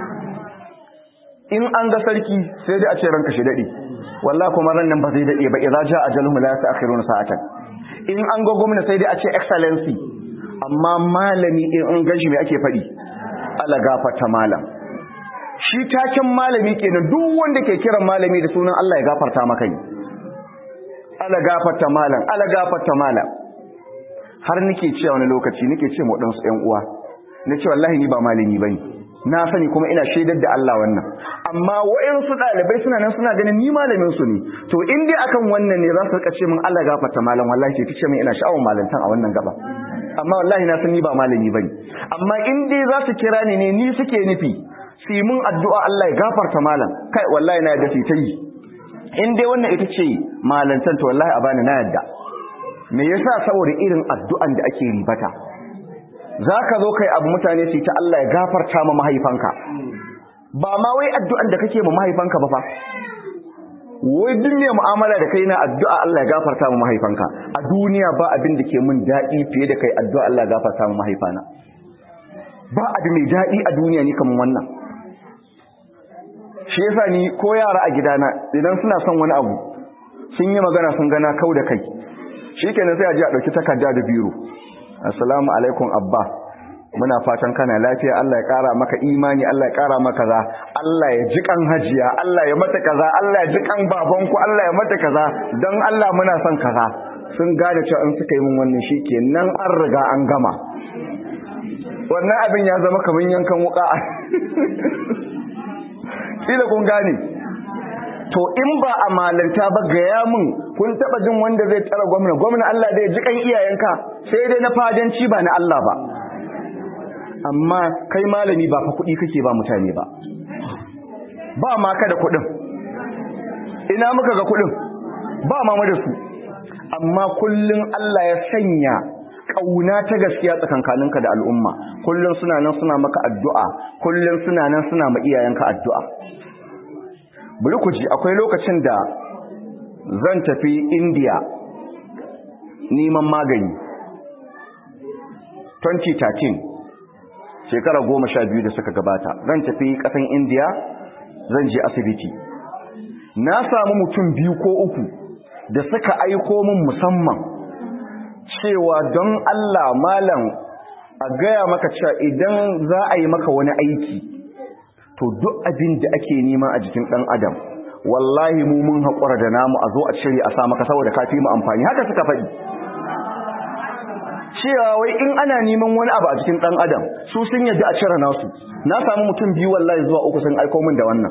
in an ga sarki sai dai a ce ranka shi dade wallahi kuma ran nan ba zai dade ba idza jaa ajaluhum la yasta'khiruna sa'atan in an ga gwamna sai dai a ce excellency amma malami in an ganshi me ake fadi Allah gafarta malam shi taken malami kenan duk wanda ke kiran malami da sunan Allah ya gafarta maka ni Allah gafarta malam Allah gafarta malam har nake cewa wani lokaci nake ce mu dan su ƴan uwa nace wallahi ni ba malami bane na sani kuma ina shaidar da Allah wannan amma wayansu dalibai suna nan suna ganin ni malamin su ne to in dai akan wannan ne za su rika ce min Allah gafarta malam wallahi ce tace min ina sha'awar malantan a wannan gaba amma wallahi na san ni ba malami bane amma in dai za su kira ni ne ni suke nufi su yi mun addu'a Allah ya gafarta malam kai wallahi na yadda su ta yi in dai wannan ita ce malantan to wallahi a bani na yadda me yasa saboda irin addu'an da ake ribata za ka zo kai abu mutane su ta Allah ya gafarta ma mahaifanka ba ma wai addu'an da kake ma mahaifanka ba fa wai duk mai mu'amala da kai na addu'a Allah ya gafarta ma mahaifanka a duniya ba abin da ke mun daɗi fiye da kai addu'a Allah ya gafarta ma mahaifana ba abu mai daɗi a duniya ni kamar wannan shi yasa ni ko yara a gidana idan suna son wani abu sun yi magana sun gana kau da kai shi kenan sai a ji a ɗauki takarda da biro assalamu alaikum abba muna fatan kana lafiya Allah ya ƙara maka imani Allah ya ƙara maka za Allah ya ji kan hajiya Allah ya mata kaza Allah ya ji kan babanku Allah ya mata kaza don Allah muna son kaza sun gane cewa in suka yi min wannan shi kenan an riga an gama wannan abin ya zama kamar yankan wuka kila kun gane to in ba a malanta ba gaya mun kun taba jin wanda zai tsara gwamna gwamna Allah da ya ji kan iyayenka sai dai na fadanci ba na Allah ba amma kai malami ba fa kuɗi kake ba mutane ba ba ma ka da kuɗin ina muka ga kuɗin ba ma da su amma kullun Allah ya sanya kauna ta gaskiya tsakankaninka da al'umma kullun suna nan suna maka addu'a kullun suna nan suna ma iyayenka addu'a bari ku ji akwai lokacin da zan tafi India neman magani 2013 shekara goma sha biyu da suka gabata zan tafi kasan India zan je asibiti na samu mutum biyu ko uku da suka aiko min musamman cewa don Allah malam a gaya maka cewa idan za a yi maka wani aiki to duk abin da ake nema a jikin ɗan adam wallahi mu mun haƙura da namu a zo a cire a sa maka saboda ka fi mu amfani haka suka faɗi cewa wai in ana neman wani abu a jikin ɗan adam su sun yadda a cire nasu na samu mutum biyu wallahi zuwa uku sun aiko min da wannan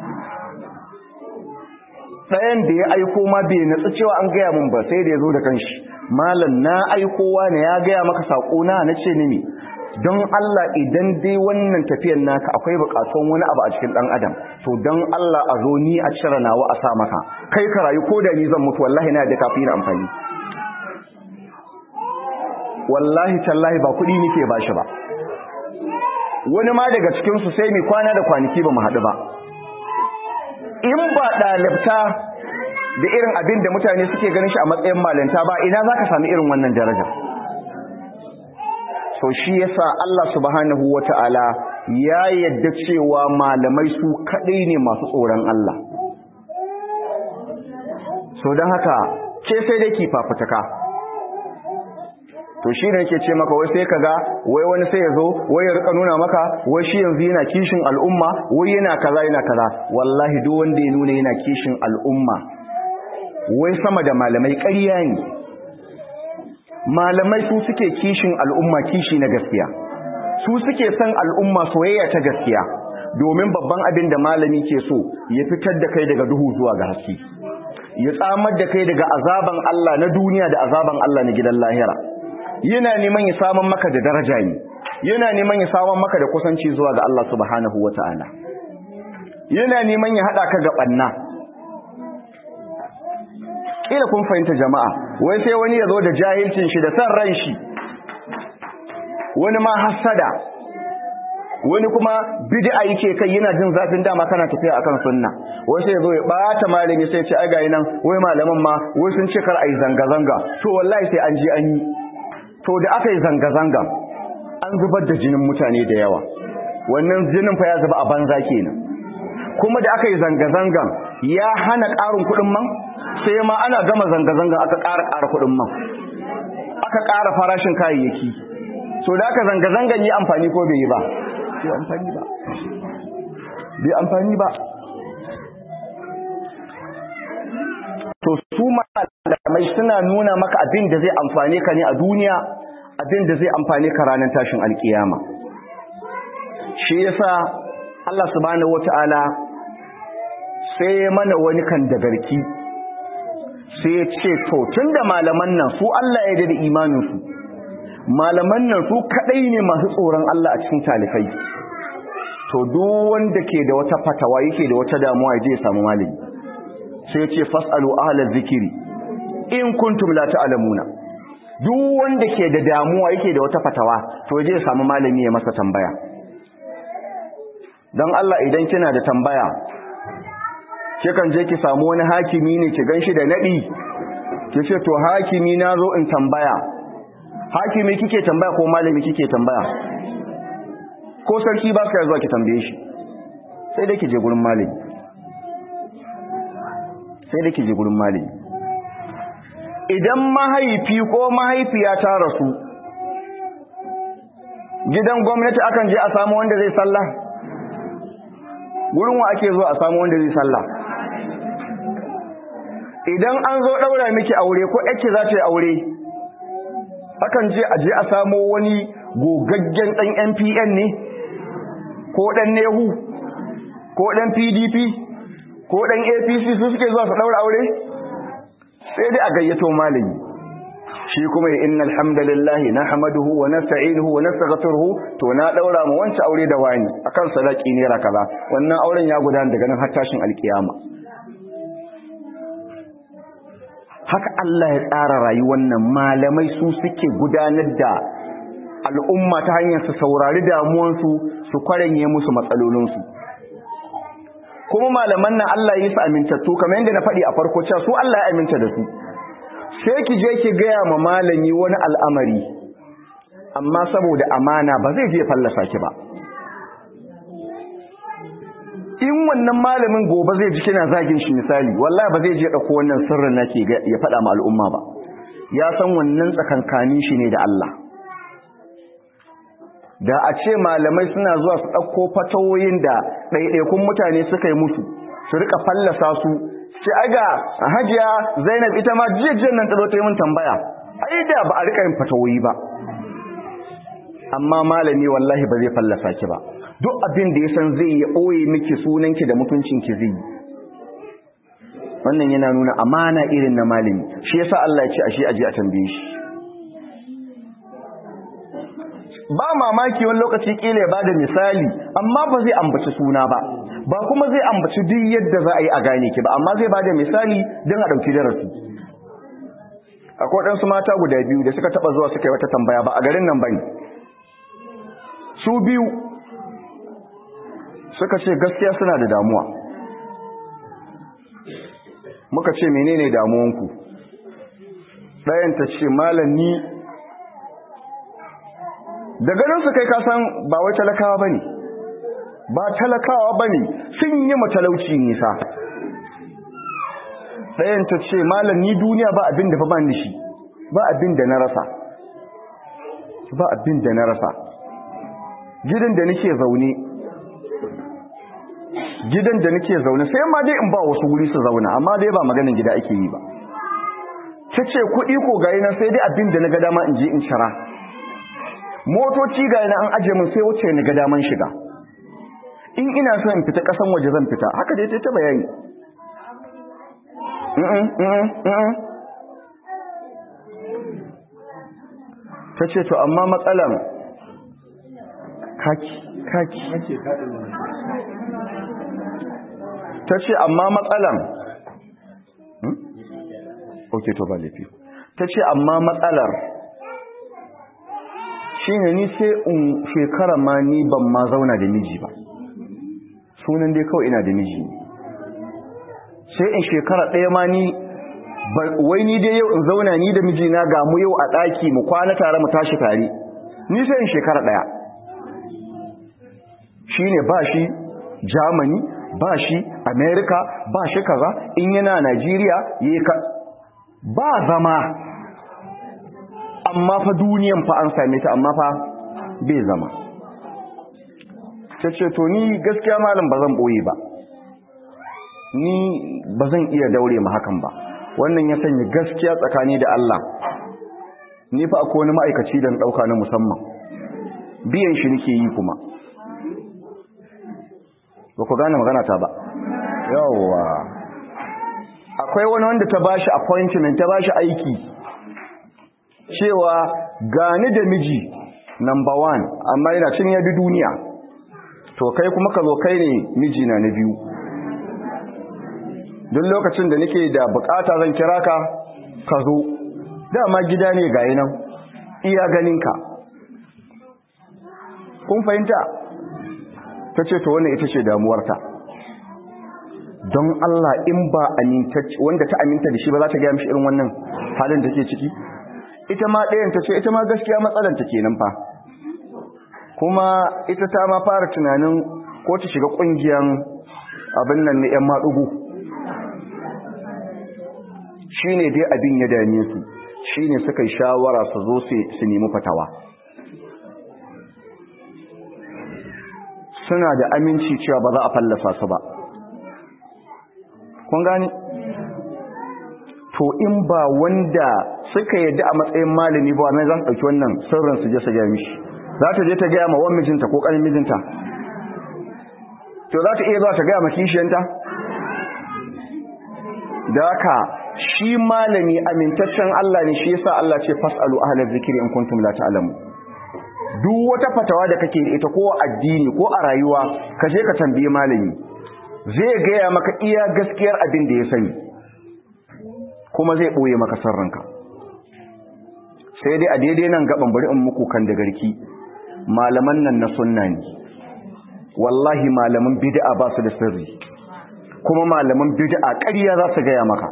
ɗayan da ya aiko ma bai natsu cewa an gaya min ba sai da ya zo da kanshi malam na aikowa ne ya gaya maka saƙo na na ce ni don Allah idan dai wannan tafiyar naka akwai buƙatuwan wani abu a cikin ɗan adam to don Allah a zo ni a cire nawa a sa maka kai ka rayu ko da ni zan mutu wallahi na da kafin amfani wallahi tallahi ba kuɗi nake ba shi ba wani ma daga cikinsu sai mai kwana da kwanaki ba mu haɗu ba in ba ɗalibta da irin abin da mutane suke ganin shi a matsayin malanta ba ina za ka sami irin wannan daraja so shi yasa Allah subhanahu wa ta'ala ya yadda cewa malamai su kaɗai ne masu tsoron Allah so don haka ce sai dai ki fafutuka to shi ne yake ce maka wai sai kaga wai wani sai ya zo wai ya rika nuna maka wai shi yanzu yana kishin al'umma wai yana kaza yana kaza wallahi duk wanda ya nuna yana kishin al'umma wai sama da malamai ƙarya ne malamai su suke kishin al'umma kishi na gaskiya su suke son al'umma soyayya ta gaskiya domin babban abin da malami ke so ya fitar da kai daga duhu zuwa ga haske ya tsamar da kai daga azaban Allah na duniya da azaban Allah na gidan lahira yana neman ya saman maka da daraja ne yana neman ya saman maka da kusanci zuwa ga Allah subhanahu wata'ala yana neman ya hada ka ga banna kila kun fahimta jama'a wai sai wani ya zo da jahilcin shi da san ran shi wani ma hasada wani kuma bid'a yake kai yana jin zafin dama kana tafiya akan sunna wai sai zo ya bata malami sai ya ce ai ga nan wai malaman ma wai sun ce kar ai zanga zanga to wallahi sai an ji an yi to da aka yi zanga-zanga an zubar da jinin mutane da yawa wannan jinin fa ya zuba a banza kenan kuma da aka yi zanga-zangan ya hana ƙarin kuɗin man sai ma ana gama zanga-zangan aka ƙara ƙara kuɗin man aka ƙara farashin kayayyaki so da aka zanga-zangan yi amfani ko bai yi ba bai amfani ba bai amfani ba to su malamai suna nuna maka abin da zai amfane ka ne a duniya abin da zai amfane ka ranar tashin alkiyama shi yasa Allah subhanahu wata'ala sai mana wani kan da garki sai ya ce to tunda malaman nan su Allah ya da imanin su malaman nan su kadai ne masu tsoron Allah a cikin talifai to duk wanda ke da wata fatawa yake da wata damuwa ya je ya samu malami sai ya ce fasalu ahlal zikiri in kuntum la ta'lamuna duk wanda ke da damuwa yake da wata fatawa to je ya samu malami ya masa tambaya dan Allah idan kina da tambaya kikan je ki samu wani hakimi ne ki ganshi da nadi ki ce to hakimi na zo in tambaya hakimi kike tambaya ko malami kike tambaya ko sarki ba ka zuwa ki tambaye shi sai dai ki je gurin malami sai da ke je gurin malami idan mahaifi ko mahaifiya ta rasu gidan gwamnati akan je a samu wanda zai sallah gurin wa ake zo a samu wanda zai sallah idan an zo daura miki aure ko yake za ta yi aure akan je a je a samu wani gogaggen dan NPN ne ko dan Nehu ko dan PDP ko dan APC su suke zuwa su daura aure sai dai a gayyato malami shi kuma ya innal hamdalillahi nahmaduhu wa nasta'inuhu wa nastaghfiruhu to na daura mu wancan aure da wani akan sadaki ne ra kaza wannan auren ya gudana daga nan har tashin alkiyama haka Allah ya tsara rayuwar nan malamai su suke gudanar da al'umma ta hanyar su saurari damuwansu su kwaranye musu matsalolinsu kuma malaman nan Allah yi su amintattu kamar yadda na faɗi a farko cewa su Allah ya aminta da su sai ki je ki gaya ma malami wani al'amari amma saboda amana ba zai je fallasa ki ba in wannan malamin gobe zai ji kina zagin shi misali wallahi ba zai je dauko wannan sirrin nake ya faɗa ma al'umma ba ya san wannan tsakankanin shi ne da Allah da a ce malamai suna zuwa su ɗauko fatawoyin da ɗaiɗaikun mutane suka yi musu su rika fallasa su ce aga hajiya zainab ita ma jijiyar nan ta zo ta yi min tambaya ai da ba a rika yin fatawoyi ba amma malami wallahi ba zai fallasa ki ba duk abin da ya san zai ya ɓoye miki sunanki da mutuncinki zai yi wannan yana nuna amana irin na malami shi yasa Allah ya ce ashe aje a tambaye shi ba mamaki wani lokaci kila ya bada misali amma ba zai ambaci suna ba ba kuma zai ambaci duk yadda za a yi a gane ki ba amma zai bada misali don a ɗauki darasi akwai ɗansu mata guda biyu da suka taɓa zuwa suka yi wata tambaya ba a garin nan bane su biyu suka ce gaskiya suna da damuwa muka ce menene damuwanku ɗayan ta ce malam ni da ganin su kai kasan ba wai talakawa bane ba talakawa bane sun yi matalauci nisa ɗayan ta ce malam ni duniya ba abin da fa ba shi ba abin da na rasa ba abin da na rasa gidan da nake zaune gidan da nake zaune sai ma dai in ba wasu wuri su zauna amma dai ba maganin gida ake yi ba ta ce kuɗi ko gayi nan sai dai abin da na ga dama in je in shara motoci gayi nan an aje min sai wuce ni ga daman shiga in ina so in fita ƙasan waje zan fita haka dai ta bayani ta ce to amma matsalan kaki kaki ta ce amma matsalan ok to ba laifi ta ce amma matsalar shi ne ni sai in shekara ma ni ban ma zauna da miji ba sunan dai kawai ina da miji sai in shekara ɗaya ma ni wai ni dai yau in zauna ni da mijina ga mu yau a ɗaki mu kwana tare mu tashi tare ni sai in shekara daya shine ba shi Germany ba shi America ba shi kaza in yana Najeriya yayi ka ba zama amma fa duniyan fa an same ta amma fa bai zama tace to ni gaskiya malam bazan boye ba ni bazan iya daure ma hakan ba wannan ya sanya gaskiya tsakani da Allah ni fa akwai wani ma'aikaci da dauka na musamman biyan shi nake yi kuma ba ku gane magana ta ba yawwa akwai wani wanda ta bashi appointment ta bashi aiki cewa gani da miji number one amma yana cin ya bi duniya to kai kuma ka zo kai ne miji na na biyu duk lokacin da nake da bukata zan kira ka ka zo dama gida ne ga nan iya ganinka kun fahimta ta ce to wannan ita ce damuwarta don Allah in ba wanda ta aminta da shi ba za ta gaya mishi irin wannan halin da ke ciki ita ma ɗayan ta ce ita ma gaskiya matsalanta kenan fa kuma ita ta ma fara tunanin ko ta shiga ƙungiyar abin nan na 'yan maɗugu shi ne dai abin ya dame su shi ne suka yi shawara su zo su nemi fatawa suna da aminci cewa ba za a fallasa su ba kun gani to in ba wanda suka yadda a matsayin malami ba mai za su ɗauki wannan sirrin su je su gaya mishi za ta je ta gaya ma wan mijinta ko ƙanin mijinta to za ta iya za ta gaya ma kishiyanta da haka shi malami amintaccen Allah ne shi yasa Allah ce fasalu ahlaz zikri in kuntum la ta'lamu duk wata fatawa da kake da ita ko addini ko a rayuwa ka je ka tambaye malami zai gaya maka iya gaskiyar abin da ya sani kuma zai boye maka sarranka sai dai a daidai nan gaban bari in muku kan da garki malaman nan na sunna ne wallahi malaman bid'a ba su da sirri kuma malaman bid'a ƙarya za su gaya maka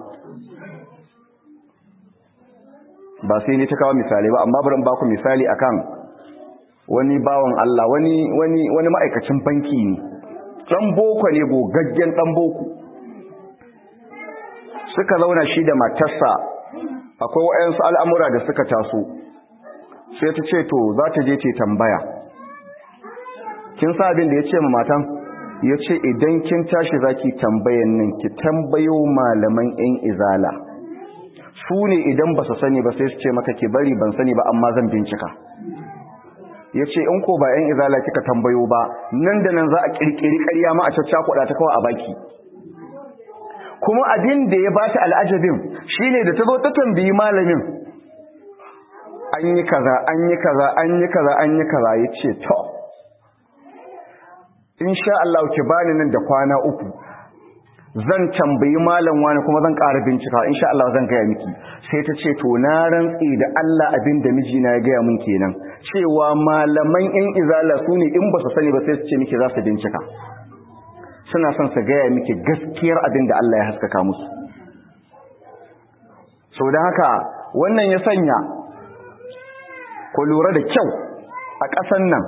ba sai ne ta kawo misali ba amma bari in baku misali akan wani bawan Allah wani wani wani ma'aikacin banki ne dan boko ne gogaggen dan boko suka zauna shi da matarsa akwai wayansu al'amura da suka taso sai ta ce to za ta je ta tambaya kin sa abin da ya ce ma matan ya ce idan kin tashi zaki tambayan nan ki tambayo malaman yan izala su ne idan ba su sani ba sai su ce maka ki bari ban sani ba amma zan bincika ya ce in ko ba yan izala kika tambayo ba nan da nan za a kirkiri karya ma a caccakuɗa ta kawai a baki kuma abin da ya bata al'ajabin shine da ta zo ta tambayi malamin an yi kaza an yi kaza an yi kaza an yi kaza ya ce to insha Allah ki bani nan da kwana uku zan tambayi malam wani kuma zan ƙara bincika insha Allah zan gaya miki sai ta ce to na rantsi da Allah abin da mijina ya gaya mun kenan cewa malaman in izala su ne in ba su sani ba sai su ce miki za su bincika suna son su gaya miki gaskiyar abin da Allah ya haskaka musu sau da haka wannan ya sanya ku lura da kyau a ƙasan nan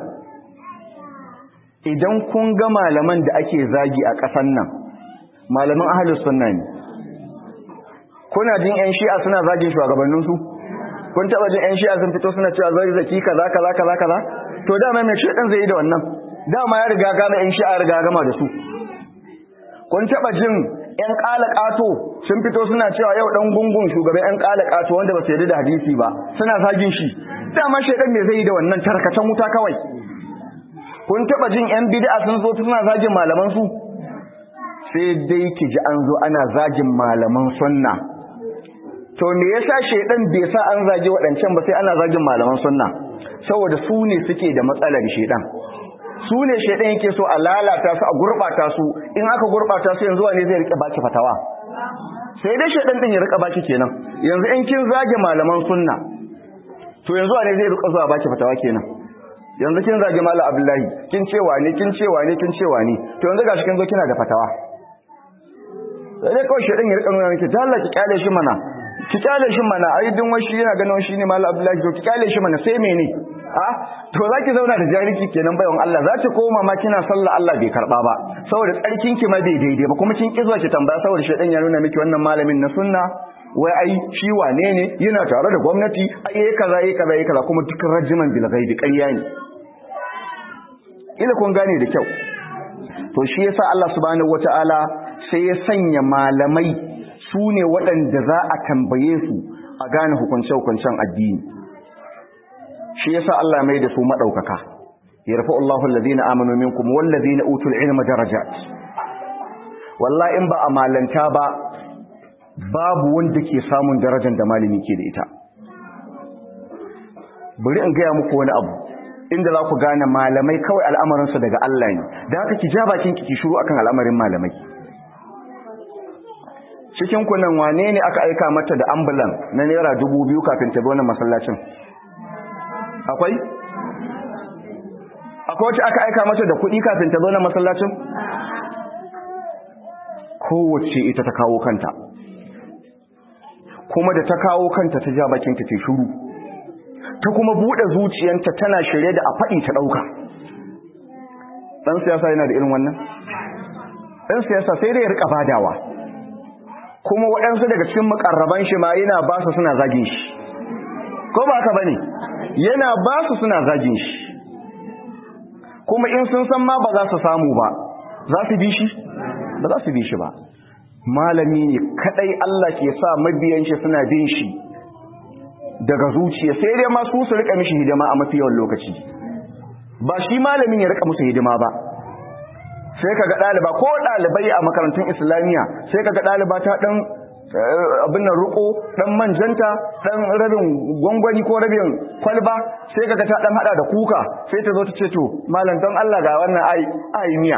idan kun ga malaman da ake zagi a ƙasan nan malaman ahalus sunna ne kuna jin yan shi'a suna zagin shugabanninsu kun taɓa jin yan shi'a sun fito suna cewa zai zaki kaza kaza kaza kaza to dama mai shedan zai yi da wannan dama ya riga gama yan shi'a riga gama da su kun taɓa jin yan ƙato sun fito suna cewa yau ɗan gungun shugaban yan ƙato wanda ba su yarda da hadisi ba suna zagin shi dama shedan me zai yi da wannan tarkacen wuta kawai kun taba jin yan bid'a sun zo suna zagin malaman su sai dai ki ji an zo ana zagin malaman sunna to me yasa shedan bai sa an zagi waɗancan ba sai ana zagin malaman sunna saboda su ne suke da matsalar shedan su ne shedan yake so a lalata su a gurbata su in aka gurbata su yanzu ne zai rike baki fatawa sai dai shedan din ya rika baki kenan yanzu in kin zage malaman sunna to yanzu ne zai rika zuwa baki fatawa kenan yanzu kin zage mala abdullahi kin cewa ne kin cewa ne kin cewa ne to yanzu gashi kin zo kina da fatawa sai dai kawai shedan ya rika nuna miki ta Allah ki kyale shi mana ki kyale shi mana ai din wai shi yana ganin shi ne mala abdullahi to ki kyale shi mana sai mene a to za ki zauna da jahilci kenan bayan Allah za ki koma ma kina sallah Allah bai karba ba saboda tsarkin ki ma bai daidai ba kuma kin ki zuwa ki tambaya saboda shedan ya nuna miki wannan malamin na sunna wai ai shi wane ne yana tare da gwamnati ai yayi kaza yayi kaza yayi kaza kuma duk rajiman bil ghaibi ƙarya ne ila kun gane da kyau to shi yasa Allah subhanahu wataala sai ya sanya malamai su ne waɗanda za a tambaye su a gane hukunce-hukuncen addini shi yasa Allah mai da su maɗaukaka yarfa Allahu alladhina amanu minkum walladhina utul ilma darajat wallahi in ba a malanta ba babu wanda ke samun darajar da malami ke da ita bari in gaya muku wani abu inda za ku gane malamai kawai al'amarinsu daga Allah ne da haka ki ja bakin ki shiru akan al'amarin malamai cikin kunan wane ne aka aika mata da ambulan na naira dubu biyu kafin ta wannan masallacin akwai akwai wacce aka aika mata da kuɗi kafin ta wannan masallacin kowace ita ta kawo kanta kuma da ta kawo kanta ta ja bakin ta ce shiru ta kuma buɗe zuciyanta tana shirye da a faɗi ta ɗauka ɗan siyasa yana da irin wannan ɗan siyasa sai dai ya riƙa badawa kuma waɗansu daga cikin makarraban shi ma yana ba su suna zagin shi ko ba ka bane yana ba su suna zagin shi kuma in sun san ma ba za su samu ba za su bi shi ba za su bi shi ba malami ne kadai Allah ke sa mabiyan shi suna bin shi daga zuciya sai dai ma su su rika mishi hidima a mafi yawan lokaci ba shi malamin ya rika musu hidima ba sai kaga ɗaliba ko ɗalibai a makarantun islamiyya sai kaga ɗaliba ta ɗan abin nan ruko ɗan manjanta ɗan rabin gwangwani ko rabin kwalba sai kaga ta ɗan haɗa da kuka sai ta zo ta ce to malam don Allah ga wannan ai miya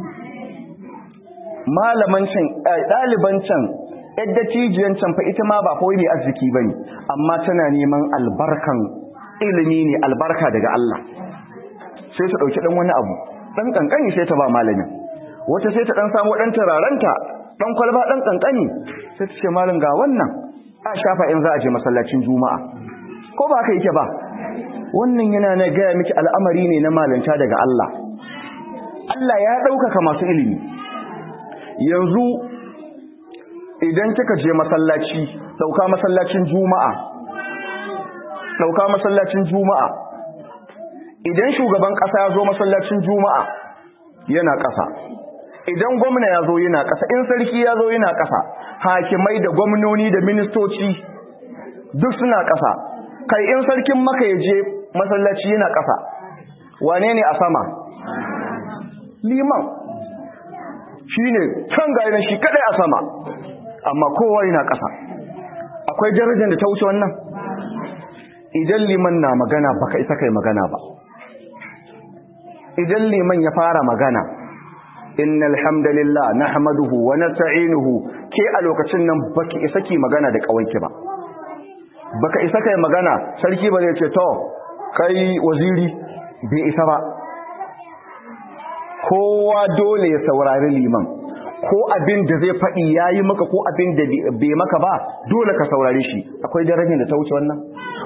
malaman can ɗaliban can yadda cijiyan can fa ita ma ba kawai mai arziki bane amma tana neman albarkan ilimi ne albarka daga Allah sai ta ɗauki ɗan wani abu dan kankani sai ta ba malamin wata sai ta dan samu dan turaranta dan kwalba dan kankani sai ta ce malam ga wannan a shafa in za a je masallacin juma'a ko ba ka yake ba wannan yana na gaya miki al'amari ne na malanta daga Allah Allah ya ɗaukaka masu ilimi yanzu idan kika je masallaci ɗauka masallacin juma'a ɗauka masallacin juma'a idan shugaban ƙasa ya zo masallacin juma'a yana ƙasa idan gwamna ya zo yana ƙasa in sarki ya zo yana ƙasa hakimai da gwamnoni da ministoci duk suna ƙasa kai in sarkin maka ya je masallaci yana ƙasa wane ne a sama liman shi ne can ga shi kadai a sama amma kowa yana ƙasa akwai darajar da ta wuce wannan idan liman na magana baka isa kai magana ba idan liman ya fara magana innal hamdalillah nahmaduhu wa nasta'inuhu ke a lokacin nan baki isa ki magana da kawanki ba baka isa kai magana sarki ba zai ce to kai waziri bai isa ba kowa dole ya saurari liman ko abin da zai faɗi yayi maka ko abin da bai maka ba dole ka saurare shi akwai darajar da ta wuce wannan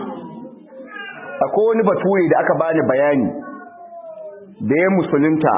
akwai wani bature da aka bani bayani da ya musulunta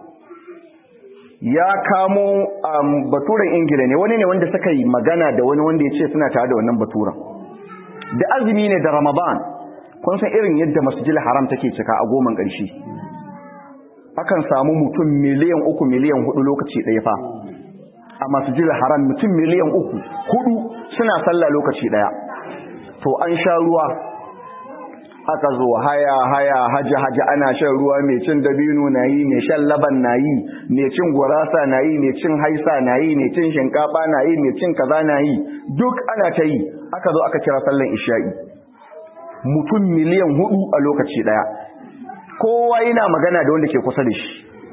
ya kamo um, baturen ingila ne wani ne wanda suka yi magana da wani wanda ya ce suna tare da wannan baturen da azumi ne da ramadan kun san irin yadda masjid haram take cika a goman ƙarshe akan samu mutum miliyan uku miliyan hudu lokaci ɗaya fa a masjid haram mutum miliyan uku hudu suna sallah lokaci ɗaya to an sha ruwa aka zo haya haya haji haji ana shan ruwa mai cin dabino na yi mai shan laban na yi mai cin gurasa na yi mai cin haisa na yi mai cin shinkafa na yi mai cin kaza na yi duk ana ta yi aka zo aka kira sallan isha'i mutum miliyan hudu a lokaci daya kowa yana magana da wanda ke kusa da shi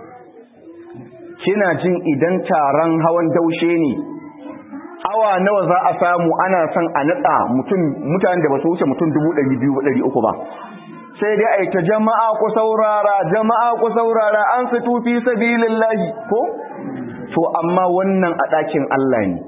kina jin idan taron hawan daushe ne awa nawa za a samu ana son a nada mutum mutanen da ba su wuce mutum 200,300 ba sai dai a yi ta jama'a ku saurara jama'a ku saurara an fito fi sabilillahi ko to amma wannan a ɗakin Allah ne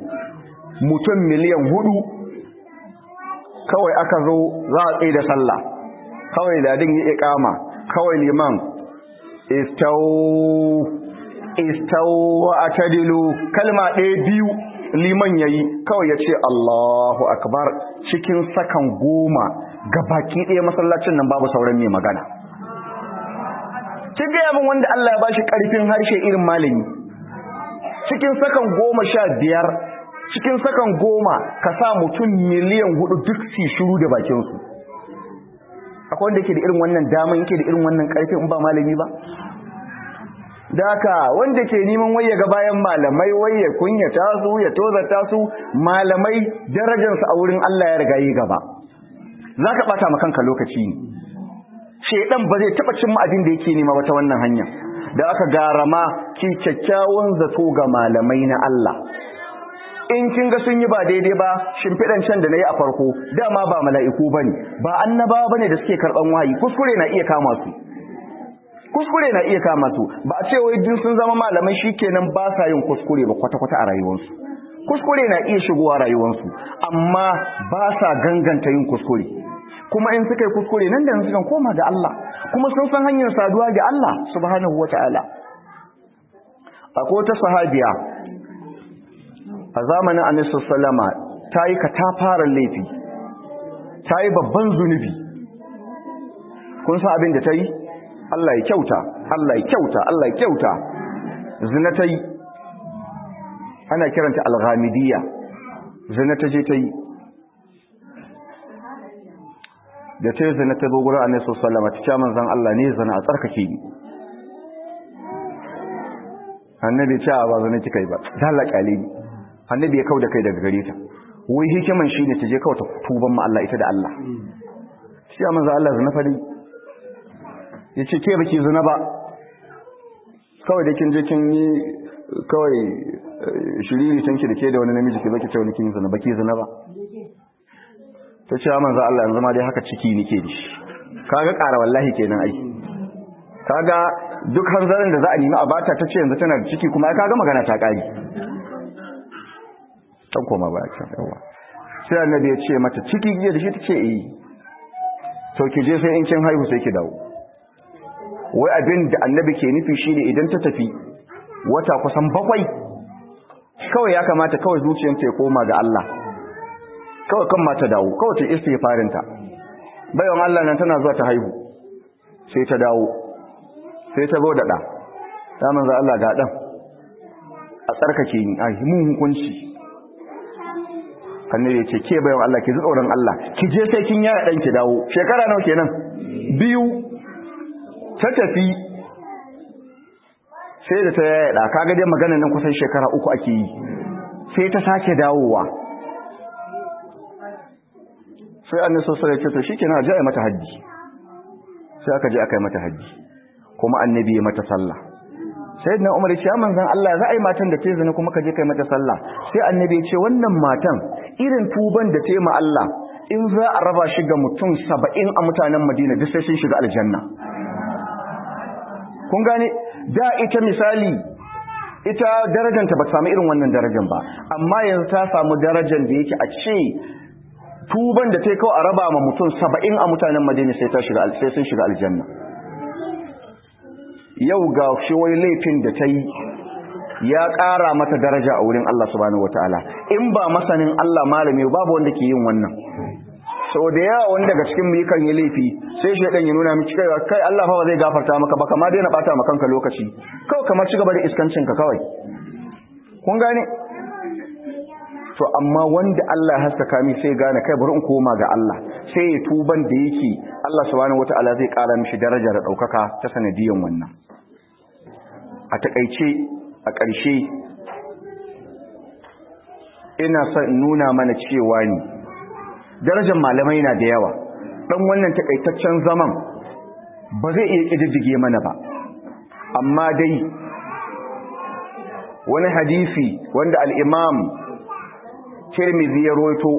mutum miliyan hudu kawai aka zo za a tsaye da sallah kawai ladin ya iqama kawai liman istaw istaw wa atadilu kalma ɗaya biyu liman yayi kawai ya ce Allahu akbar cikin sakan goma baki ɗaya masallacin nan babu sauran mai magana kin gaya min wanda Allah ya bashi ƙarfin harshe irin malami cikin sakan goma sha biyar cikin sakan goma ka sa mutum miliyan hudu duk su shiru da bakinsu akwai wanda ke da irin wannan daman yake da irin wannan ƙarfin in ba malami ba da haka wanda ke neman waye ga bayan malamai waye kunyata su ya tozata su malamai darajarsu a wurin Allah ya riga yi gaba za ka ɓata ma kanka lokaci ne shedan ba zai taɓa cimma abin da yake nema ba ta wannan hanya da aka garama ki kyakkyawan zato ga malamai na Allah in kin ga sun yi ba daidai ba shimfiɗan can da na yi a farko dama ba mala'iku ba ne ba annabawa ba ne da suke karɓan wahayi kuskure na iya kama su kuskure na iya kama su ba a ce wai duk sun zama malamai shikenan ba sa yin kuskure ba kwata-kwata a rayuwarsu kuskure na iya shigowa rayuwarsu amma ba sa ganganta yin kuskure kuma in suka yi kuskure nan da sukan koma ga Allah kuma sun san hanyar saduwa ga Allah subhanahu wata'ala akwai wata sahabiya a zamanin annabi sallama ta yi katafaren laifi ta yi babban zunubi kun san abin da ta yi Allah ya kyauta Allah ya kyauta Allah ya kyauta zina ta yi ana kiranta alghamidiyya zina ta je ta yi da ta yi zina ta zo gurin annabi sallallahu alaihi wasallam manzon Allah ne zina a tsarkake ni annabi ce ba zina kika yi ba dalla kale ni annabi ya kauda kai daga gare ta wai hikiman shine ta je kawai ta tuban ma Allah ita da Allah shi manzon Allah zina fadi yace ke baki zina ba kawai da kin je kin yi kawai shiriri tanki da ke da wani namiji ke baki ce wani kin zina baki zina ba ta ce manzo Allah yanzu ma dai haka ciki nake da shi kaga ƙara wallahi kenan ai kaga duk hanzarin da za a nemi a bata ta ce yanzu tana da ciki kuma ai kaga magana ta ƙari dan koma ba can yawa sai annabi ya ce mata ciki giya da shi ta ce eh to ki je sai in kin haihu sai ki dawo wai abin da annabi ke nufi shine idan ta tafi wata kusan bakwai kawai ya kamata kawai zuciyarta ya koma ga Allah kawai kan mata dawo kawai ta istighfarinta bayan Allah nan tana zuwa ta haihu sai ta dawo sai ta zo da da ta manzo Allah ga dan a tsarkake ni a mun hukunci annabi ya ce ke bayan Allah ki ji tsoron Allah ki je sai kin yaya dan ki dawo shekara nawa kenan biyu ta tafi sai da ta yaya da kaga dai maganar nan kusan shekara uku ake yi sai ta sake dawowa sai annabi sallallahu alaihi wasallam ya ce to shikenan a je mata haji sai aka je aka yi mata haji kuma annabi ya mata sallah sayyidina umar ya ce ya manzon Allah za a yi matan da ta zina kuma ka je kai mata sallah sai annabi ya ce wannan matan irin tuban da ta yi ma Allah in za a raba shi ga mutum saba'in a mutanen Madina duk sai sun shiga aljanna kun gane da ita misali ita darajanta ba ta samu irin wannan darajan ba amma yanzu ta samu darajan da yake a ce tuban da ta yi kawai a raba ma mutum saba'in a mutanen Madina sai sun shiga aljanna yau ga shi wai laifin da ta yi ya ƙara mata daraja a wurin Allah subhanahu wataala in ba masanin Allah malami babu wanda ke yin wannan sau da yawa wani daga cikin mu yakan yi laifi sai shaidan ya nuna miki kai kai Allah fa ba zai gafarta maka ba kama daina bata maka kanka lokaci kawai kamar ci gaba da iskancin ka kawai kun gane to amma wanda Allah ya haskaka mi sai gane kai bari in koma ga Allah sai ya tuban da yake Allah subhanahu wataala zai ƙara mishi daraja da ɗaukaka ta sanadiyan wannan a takaice a ƙarshe ina son nuna mana cewa ne darajar malamai na da yawa dan wannan takaitaccen zaman ba zai iya ƙididdige mana ba amma dai wani hadisi wanda al-imam Tirmidhi ya roito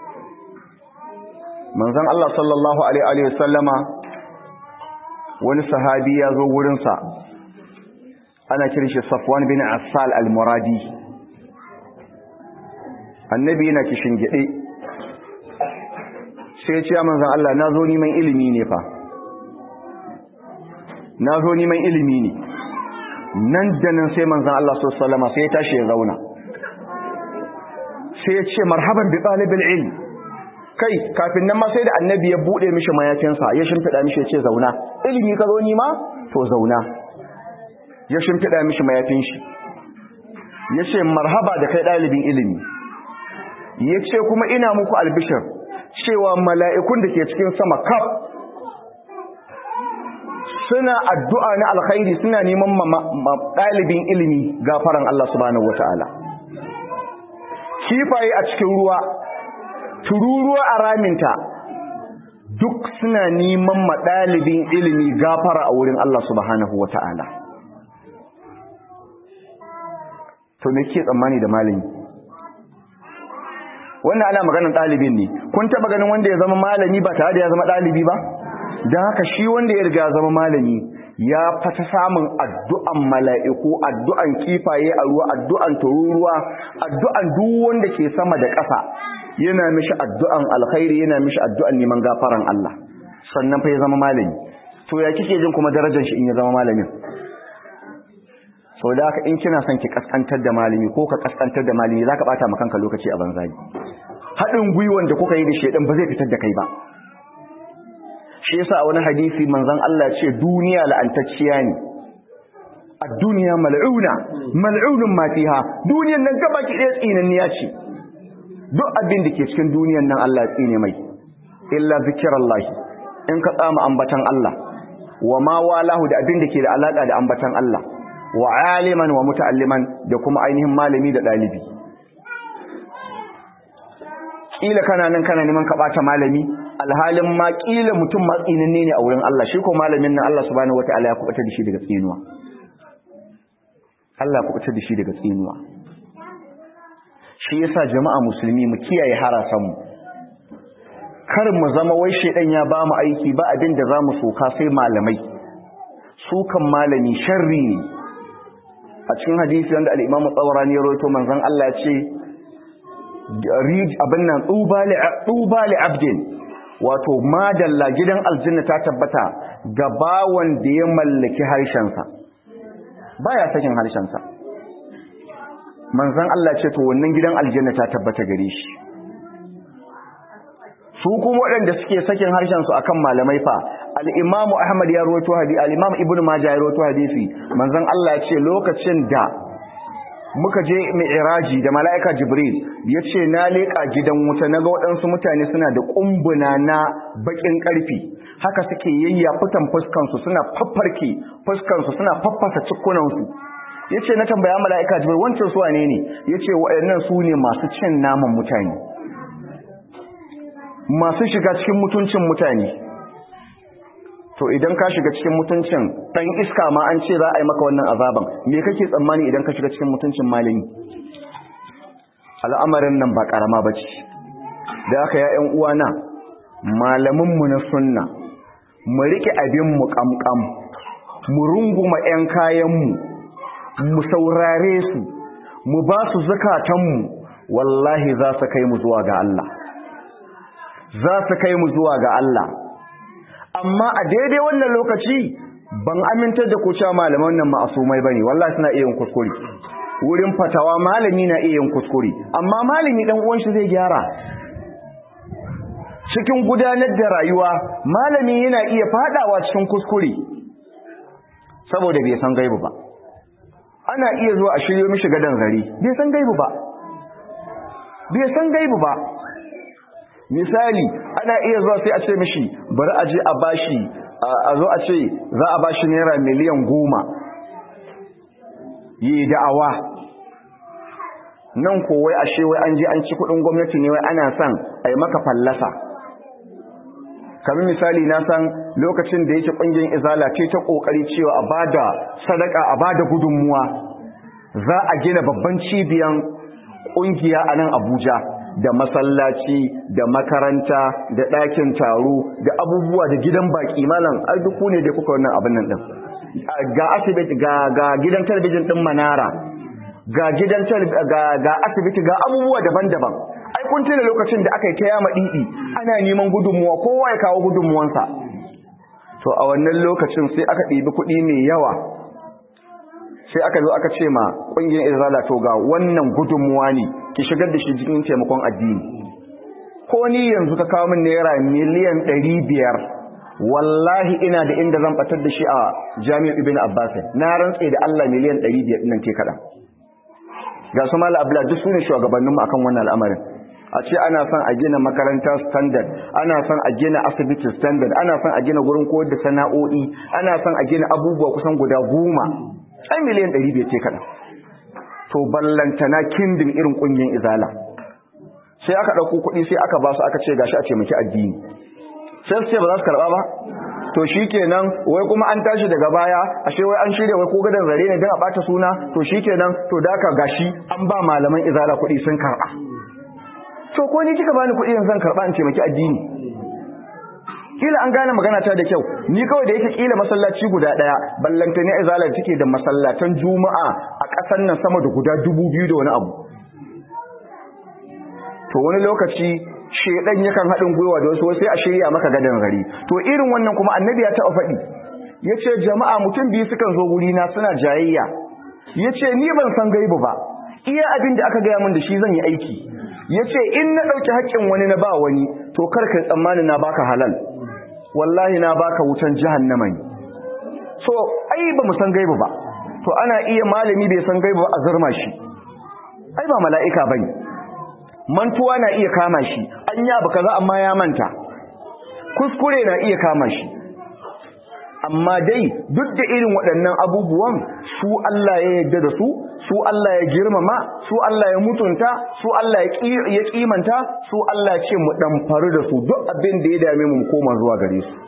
manzon Allah sallallahu alaihi wa sallama wani sahabi ya zo wurin sa ana kiran shi Safwan bin Assal al-Muradi annabi yana kishin gide sai ya ce manzon Allah na zo neman ilimi ne fa na zo neman ilimi ne nan da nan sai manzan Allah sallama sai ya tashi ya zauna sai ya ce marhaban bi ɗalibin ilmi kai kafin nan ma sai da annabi ya buɗe mishi mayafinsa ya shimfiɗa mishi ya ce zauna ilimi ka zo nima to zauna ya shimfiɗa mishi mayafin shi ya ce marhaba da kai ɗalibin ilimi ya ce kuma ina muku albishir cewa mala'ikun da ke cikin sama kaf suna addu'a na alkhairi suna neman ɗalibin ilimi gafaran Allah subhanahu wa ta'ala kifaye a cikin ruwa tururuwa a raminta duk suna neman ɗalibin ilimi gafara a wurin Allah subhanahu wa ta'ala to me ke tsammani da malami wannan ana maganin ɗalibin ne kun taɓa ganin wanda ya zama malami ba tare da ya zama ɗalibi ba don haka shi wanda ya riga zama malami ya fata samun addu'an mala'iku addu'an kifaye a ruwa addu'an tururuwa addu'an duk wanda ke sama da ƙasa yana mishi addu'an alkhairi yana mishi addu'an neman gafaran Allah sannan fa ya zama malami to ya kike jin kuma darajar shi in ya zama malamin sau da haka in kina son ki kaskantar da malami ko ka kaskantar da malami za ka bata kanka lokaci a banzagi haɗin gwiwan da kuka yi da shaidan ba zai fitar da kai ba shi yasa a wani hadisi manzon Allah ce duniya la'antacciya ne a duniya mal'una mal'unun ma fiha duniyan nan gaba ki ɗaya tsinanniya ce duk abin da ke cikin duniyan nan Allah ya tsine mai illa zikrullah in ka tsama ambatan Allah wa ma walahu da abin da ke da alaka da ambatan Allah wa aliman wa muta'alliman da kuma ainihin malami da dalibi kila kana nan kana neman ka bata malami alhalin ma kila mutum ma tsinanne ne a wurin Allah shi ko malamin nan Allah subhanahu wataala ya kubuta da shi daga tsinuwa Allah ya kubuta da shi daga tsinuwa shi yasa jama'a musulmi mu kiyaye harasan mu kar mu zama wai shedan ya ba mu aiki ba abin da zamu soka sai malamai su kan malami sharri ne a cikin hadisi wanda al-Imam Tsawarani ya rawaito manzon Allah ya ce rij abin nan tuba li abdin wato madalla gidan aljanna ta tabbata ga bawan da ya mallaki harshensa baya sakin harshensa manzon Allah ce to wannan gidan aljanna ta tabbata gare shi su kuma waɗanda suke sakin harshensu akan malamai fa al-imamu ahmad ya rawaito hadisi al-imam ibnu majah ya rawaito hadisi manzon Allah ya ce lokacin da muka je mi'raji da mala'ika jibril ya ce na leƙa gidan wuta na ga waɗansu mutane suna da ƙumbuna na baƙin ƙarfi haka suke yayya fitan fuskansu suna faffarke fuskansu suna faffasa cikunansu ya ce na tambaya mala'ika jibril wancan su wane ne ya ce waɗannan su ne masu cin naman mutane masu shiga cikin mutuncin mutane to idan ka shiga cikin mutuncin dan iska ma an ce za a yi maka wannan azaban me kake tsammani idan ka shiga cikin mutuncin malami al'amarin nan ba karama bace da haka ya ƴan uwana malamin mu na sunna mu rike abin mu kamkam mu runguma ƴan kayan mu mu saurare su mu ba su zakatan mu wallahi za su kai mu zuwa ga Allah za su kai mu zuwa ga Allah amma a daidai wannan lokaci ban amintar da ku cewa malaman nan ma'asumai bane wallahi suna iya yin kuskure wurin fatawa malami na iya yin kuskure amma malami dan uwan shi zai gyara cikin gudanar da rayuwa malami yana iya fadawa cikin kuskure saboda bai san gaibu ba ana iya zuwa a shiryo mishi gadan zari bai san gaibu ba bai san gaibu ba misali ana iya zuwa sai a ce mishi bari a je a bashi a zo a ce za a bashi naira miliyan goma yi da'awa nan kowai a wai an je an ci kudin gwamnati ne wai ana son a yi maka fallasa kamar misali na san lokacin da yake kungiyar izala ce ta kokari cewa a bada sadaka a bada gudunmuwa za a gina babban cibiyan kungiya a nan abuja da masallaci da makaranta da ɗakin taro da abubuwa da gidan baki malam ai duk ne da kuka wannan abin nan din ga asibiti ga ga gidan talabijin din manara ga gidan ga ga asibiti ga abubuwa daban-daban ai kun tuna lokacin da aka yi ta yama didi ana neman gudunmuwa kowa ya kawo gudunmuwansa to a wannan lokacin sai aka ɗibi kuɗi mai yawa sai aka zo aka ce ma ƙungiyar izala to ga wannan gudunmuwa ne ki shigar da shi cikin taimakon addini ko ni yanzu ka kawo min naira miliyan ɗari biyar wallahi ina da inda zan batar da shi a jami'ar ibn abbas na rantse da allah miliyan ɗari biyar nan ke kaɗan ga su mala abla duk su ne shugabanninmu akan wannan al'amarin a ce ana son a gina makaranta standard ana son a gina asibiti standard ana son a gina gurin koyar da sana'o'i ana son a gina abubuwa kusan guda goma ai miliyan ɗari bai ce kaɗan to ballantana kindin irin ƙungiyar izala sai aka ɗauko kuɗi sai aka ba su aka ce gashi a taimaki addini sai su ce ba za su karɓa ba to shi kenan wai kuma an tashi daga baya ashe wai an shirya wai ko gadon zare ne don a ɓata suna to shi kenan to da aka gashi an ba malaman izala kuɗi sun karɓa to ko ni kika bani kuɗi zan karɓa in taimaki addini kila an gane magana ta da kyau ni kawai da yake kila masallaci guda daya ballanta ne izala take da masallatan juma'a a ƙasar nan sama da guda dubu biyu da wani abu to wani lokaci shedan yakan haɗin gwiwa da wasu sai a shirya maka gadan gari to irin wannan kuma annabi ya taɓa faɗi yace jama'a mutum biyu sukan zo guri na suna jayayya yace ni ban san gaibu ba iya abin da aka gaya min da shi zan yi aiki yace in na ɗauki haƙƙin wani na ba wani to kar ka tsammani na baka halal wallahi na baka wutan jahannama ne so ai ba mu san gaibu ba to ana iya malami bai san gaibu ba a zurma shi ai ba mala'ika bane mantuwa na iya kama shi an ya baka za amma ya manta kuskure na iya kama shi amma dai duk da irin waɗannan abubuwan su Allah ya yarda da su su Allah ya girmama su Allah ya mutunta su Allah ya kimanta su Allah ce mu ɗamfaru da su duk abin da ya dame mu koma zuwa gare su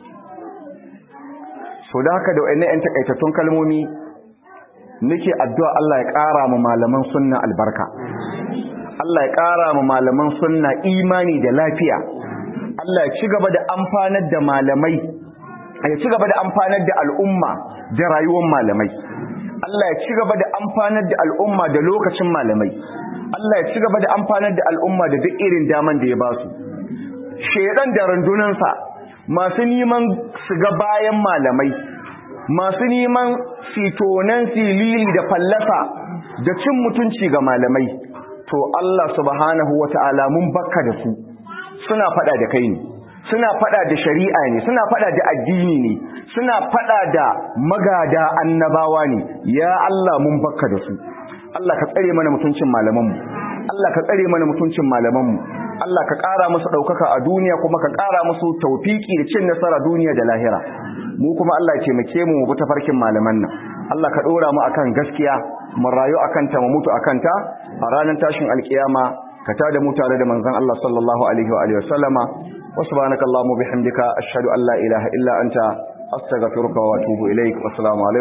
so da haka da wayannan 'yan takaitattun kalmomi nake addu'a Allah ya ƙara mu malaman sunna albarka Allah ya ƙara mu malaman sunna imani da lafiya Allah ya ci gaba da amfanar da malamai ya ci gaba da amfanar da al'umma da rayuwar malamai Allah ya ci gaba da amfanar da al'umma da lokacin malamai Allah ya ci gaba da amfanar da al'umma da duk irin daman da ya ba su shedan da rundunansa masu neman su ga bayan malamai masu neman fitonan silili da fallasa da cin mutunci ga malamai to Allah subhanahu wata'ala mun bakka da su suna fada da kai ne suna fada da shari'a ne suna fada da addini ne suna fada da magada annabawa ne ya Allah mun bakka da su Allah ka tsare mana mutuncin malamanmu Allah ka tsare mana mutuncin malamanmu Allah ka ƙara musu ɗaukaka a duniya kuma ka ƙara musu taufiki da cin nasara duniya da lahira mu kuma Allah ya taimake mu mu bi tafarkin malaman nan Allah ka ɗora mu akan gaskiya mu rayu akan ta mu mutu akan ta a ranar tashin alkiyama ka tada mu tare da manzon Allah sallallahu alaihi wa alihi wa sallama wa subhanakallahumma bihamdika ashhadu an la ilaha illa anta astaghfiruka wa atubu ilaik wassalamu alaikum